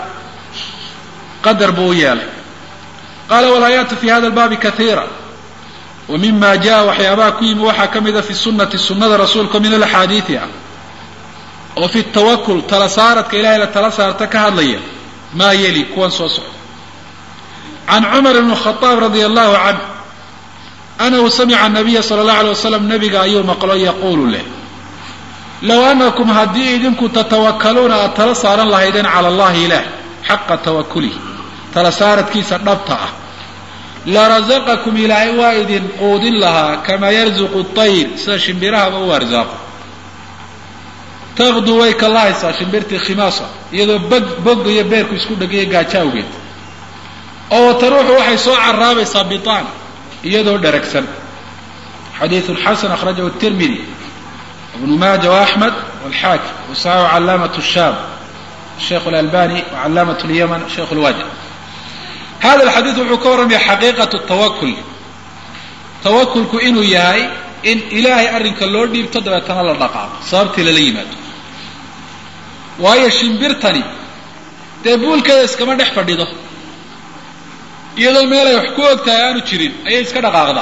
qadar buu u yeelay qaala walaayaatu fi hada albaabi kaiira wa mima jaa waxyaabaha ku yimi waxaa ka mida fi sunati sunada rasuulka min alaxaadiidi ah oo fi tawakul tala saaradka ilahay la tala saarta ka hadlaya maa yeli kuwan soo socda can cumar ibn khaaab radia allahu canh anahu samica nabiya sala allahu alay wasalam nabiga ayuu maqlo yaquulu leh low anakum haddii idinku tatawakaluuna aad tala saaran lahaydeen cala allahi ilaah xaqa tawakulih tala saaradkiisa dhabta ah larazaqakum ilaahay waa idin quudin lahaa kamaa yarzuqu tayr sida shimbirahaba u arsaaqo taqduu way kalahaysaa shimbirtii khimaasa iyadoo bog bogga iyo beerku isku dhegaya gaajo awgeed oo wataruuxu waxay soo caraabaysaa bitaan iyadoo dheragsan xadiiثu xasan akhrajahu الtirmidi ibnu maaja وaxmed wاlxaakim wasaxaxu calaamaة الsham sheikh اlalbani wacalaamaة اlyaman sheikh اlwadi hada alxadiid wuxuu ka warramaya xaqiiqaة الtawakul tawakulku inuu yahay in ilaahay arrinka loo dhiibto dabeetana la dhaqaaqo sababtii lala yimaado waayo shimbirtani dee buulkeeda iskama dhex fadhido iyadoo meelay wax ku og tahay aanu jirin ayay iska dhaqaaqdaa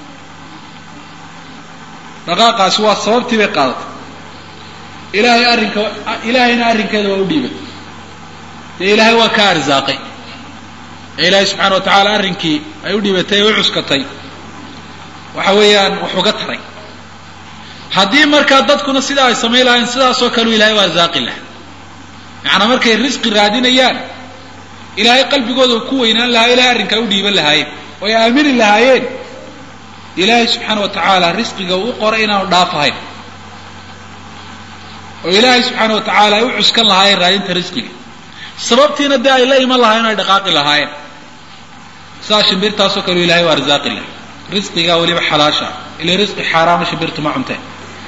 dhaqaaqaasi waa sababtii bay qaadatay ilaahay arrinka ilaahayna arrinkeeda waa u dhiibay dee ilaahay waa ka arsaaqay ee ilaahay subxaana wa tacaala arrinkii ay u dhiibatay ee u cuskatay waxa weeyaan wax uga taray haddii markaa dadkuna sidaa ay samayn lahayn sidaasoo kaleu ilahay u arsaaqi laha macanaa markay risqi raadinayaan ilaahay qalbigooda ku weynaan lahaa ilahay arrinkaa u dhiiban lahaayeen oo ay aamini lahaayeen ilaahay subxaana wa tacaala risqiga uu qoray inaanu dhaafahayn oo ilaahay subxaana wa tacaala ay u cuskan lahaayeen raadinta risqiga sababtiina dee ay la iman lahayen o ay dhaqaaqi lahaayeen sidaa shimbirtaasoo kaleu ilahay u arsaaqi laha risqigaa weliba xalaasha ila risqi xaaraama shimbirtu ma cunteen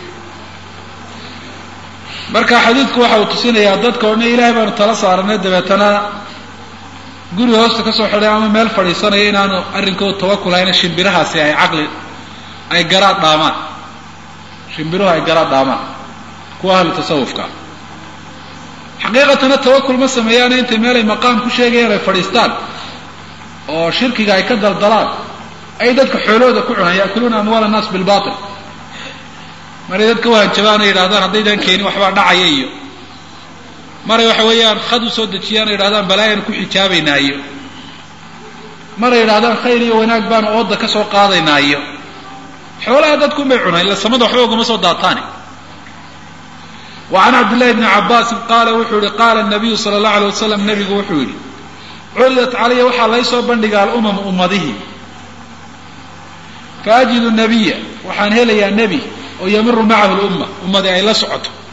marka xadiidku waxa uu tusinayaa dadka o dhan ilahay baanu tala saaranay dabeetana guri hoosta ka soo xidhay ama meel fadhiisanaya inaanu arrinkooda tawakul hayna shimbirahaasi ay caqli ay garaad dhaamaan shimbiruhu ay garaad dhaamaan kuwa ahlu tasawufka xaqiiqatana tawakul ma sameeyaana intay meelay maqaam ku sheegayaan ay fadhiistaan oo shirkiga ay ka daldalaan ay dadka xoolahooda ku cunaan yaakuluuna amwaal annaas bilbatil maray dadka wahanjabaan ay yidhahdaan haddaydaan keenin waxbaa dhacaya iyo maray waxa weeyaan khad u soo dejiyaan o yidhahdaan balaayan ku xijaabaynaa iyo maray yidhahdaan khayr iyo wanaag baanu ooda ka soo qaadaynaa iyo xoolaha dadkunbay cunaan illa samada waxba ugama soo daataane wa can cabdillahi bni cabaasin qaala wuxuu yihi qaala nabiyu sala allahu alay wasalam nabigu wuxuu yidhi curidat calaya waxaa laysoo bandhiga alumam ummadihi faajidu nabiya waxaan helayaa nebi oo yamiru macahu lumma ummadii ay la socoto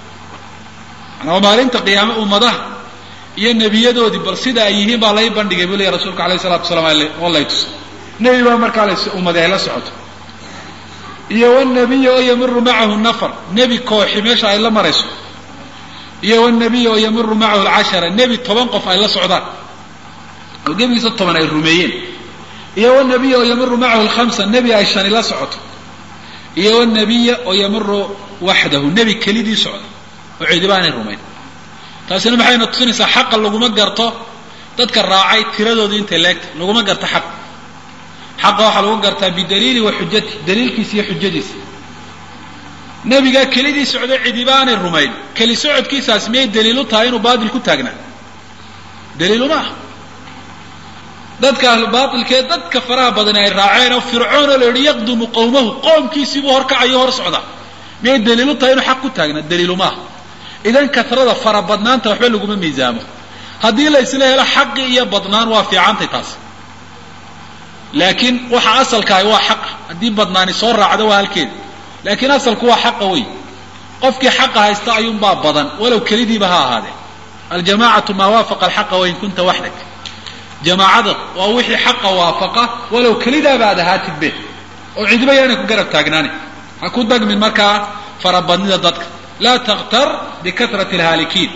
manaa maalinta qiyaame ummadaha iyo nebiyadoodii bal sida ay yihiin baa lay bandhigay buu leya rasuulka alayh salatu wasalaam oo lay tuso nebi baa markaa la ummadi ay la socoto iyo wnabiy oo yamiru macahu nafar nebi kooxi meesha ay la marayso iyo wnabiy oo yamiru macahu lcashara nebi toban qof ay la socdaan oo gebigiisa toban ay rumeeyeen iyo wnabiy oo yamiru macahu lhamsa nebi ay shani la socoto iyo wnabiya oo yamiru waxdahu nebi kelidii socda oo cidiba aanay rumayn taasina maxayna tusinaysaa xaqa laguma garto dadka raacay tiradooda intay leegta laguma garto xaq xaqa waxaa lagu gartaa bidaliili wa xujati daliilkiisa iyo xujadiisa nebigaa kelidii socdo cidiba aanay rumayn keli socodkiisaas miyay daliilu tahay inuu baatil ku taagnaa daliiluma ah dadka ahlubaatilkee dadka faraha badani ay raaceen oo fircoon oo la yidhi yaqdumu qowmahu qoomkiisiibuu horkacayo hor socda miyay daliilu tahay inuu xaq ku taagnaa daliiluma ah idan katrada fara badnaanta waxba laguma miisaamo haddii la isla helo xaqi iyo badnaan waa fiicantay taas laakiin waxa asalkaahi waa xaqa haddii badnaani soo raacdo waa halkeeda laakiin asalku waa xaqa wey qofkii xaqa haysta ayuunbaa badan walow kelidiiba ha ahaadee aljamacatu maa waafaqa alxaqa wain kunta waxdak jamaacada waa wixii xaqa waafaqa walow kelidaaba aad ahaatidbe oo cidiba yaanay ku garab taagnaani ha ku dagmin markaa farabadnida dadka laa taktar bikatrati alhaalikiin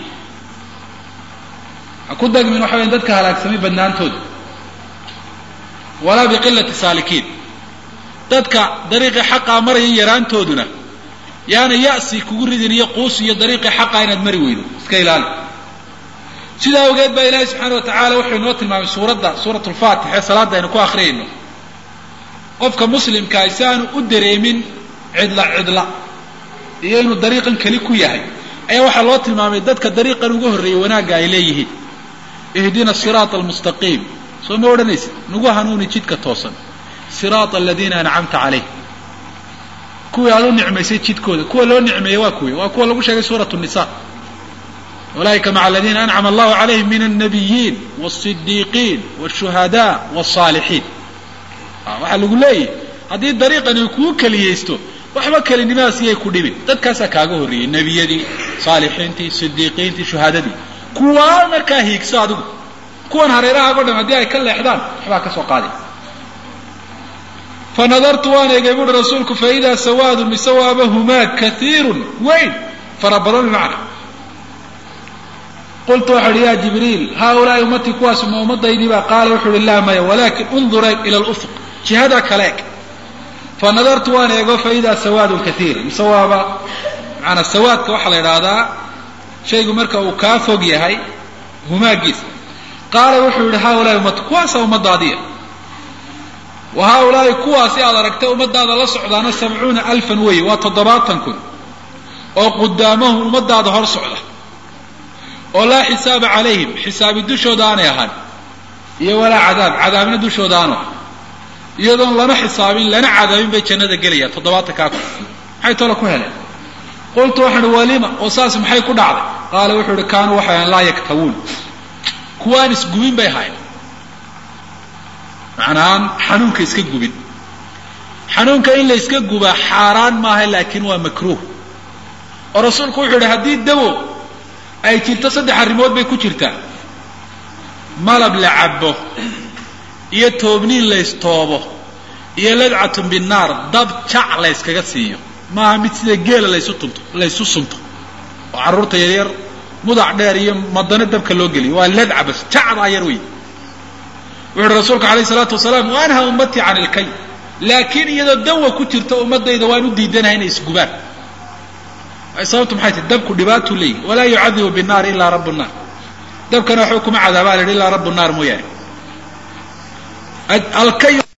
ha ku dagmin waxa weya dadka halaagsamay badnaantooda walaa biqilati saalikiin dadka dariiqii xaqaa maraya yaraantooduna yaana ya'si kugu ridin iyo quus iyo dariiqii xaqaa inaad mari weydo iska ilaali sidaa awgeed baa ilaahay subxaana wa tacaala wuxuu inoo tilmaamay suuradda suurat lfaatix ee salaadda aynu ku akhriyayno qofka muslimkaa si aanu u dareemin cidla cidla iyo inuu dariiqan keli ku yahay ayaa waxaa loo tilmaamay dadka dariiqan uga horreeyey wanaagga ay leeyihiin ihdina siraata almustaqiim soo ma odhanaysid nagu hanuuni jidka toosan siraata aladiina ancamta calayh kuwii aad u nicmaysay jidkooda kuwa loo nicmeeyey waa kuwi waa kuwa lagu sheegay suurat nisa ulaa'ika maca aladiina ancama allahu calayhim min alnabiyiin wاsidiiqiin wاshuhada wاsaalixiin waxaa lagu leeyahy haddii dariiqani kuu keliyaysto waxba kelinimadaas iyay ku dhibin dadkaasaa kaaga horreeyey nebiyadii saalixiintii sidiiqiintii shuhaadadii kuwaa markaa hiigso adigu kuwan hareerahaago dham haddii ay ka leexdaan waxbaa ka soo qaaday fa nadartu waan eegay buuhi rasuulku fa idaa sawaadu mise waaba humaag kaiirun weyn fara badan bimacna qultu waxau uhi ya jibriil haaulaai ummatii kuwaas ma ummadaydii qaala wuxuu uhi laa maya walakin undur eeg ila lufuq jihada kale eg fa nadartu waan eego fa idaa sawaadun kaiir mise waaba maanaa sawaadka waxaa la idhaahdaa shaygu marka uu kaa fog yahay humaagiisa qaala wuxuu yihi haaulaai ummatu kuwaasa ummadaadiya wa haaulaai kuwaasi aad aragtay ummadaada la socdaana sabcuuna alfan weeye waa toddobaatan kun oo qudaamahum ummadaada hor socda oo laa xisaaba calayhim xisaabi dushooda aanay ahaan iyo walaa cadaab cadaabna dushooda aanu ahan iyadoon lana xisaabin lana cadaabin bay jannada gelayaan toddobaatan kaa kun maxay tolo ku heleen qultu waxaan uhi walima oo saas maxay ku dhacday qaala wuxuu uhi kaanuu waxay ahan laa yaktawuun kuwaan isgubin bay ahayn macnahaan xanuunka iska gubin xanuunka in la iska gubaa xaaraan maaha laakiin waa makruuh oo rasuulku wuxuu yihi haddii dawo ay jirto saddex arrimood bay ku jirtaa malab la cabbo iyo toobniin laystoobo iyo ladcatun binnaar dab jac layskaga siiyo maaha mid sida geela laysu tunto laysu sunto oo carruurta yaryar mudac dheer iyo madano dabka loo geliyo waa ladca bas jacdaa yar wey wuxu uhi rasuulku alayh isalaatu wasalaam wa anha ummatii can ilkay laakiin iyadoo dawa ku jirto ummadayda waan u diidanahay inay isgubaan sababtu maxay tahy dabku dhibaatuu leeyihi walaa yucadibu binnaari ilaa rabu nnaar dabkana waxba kuma cadaabaa la yidhi ilaa rabu nnaar mooyaane alkay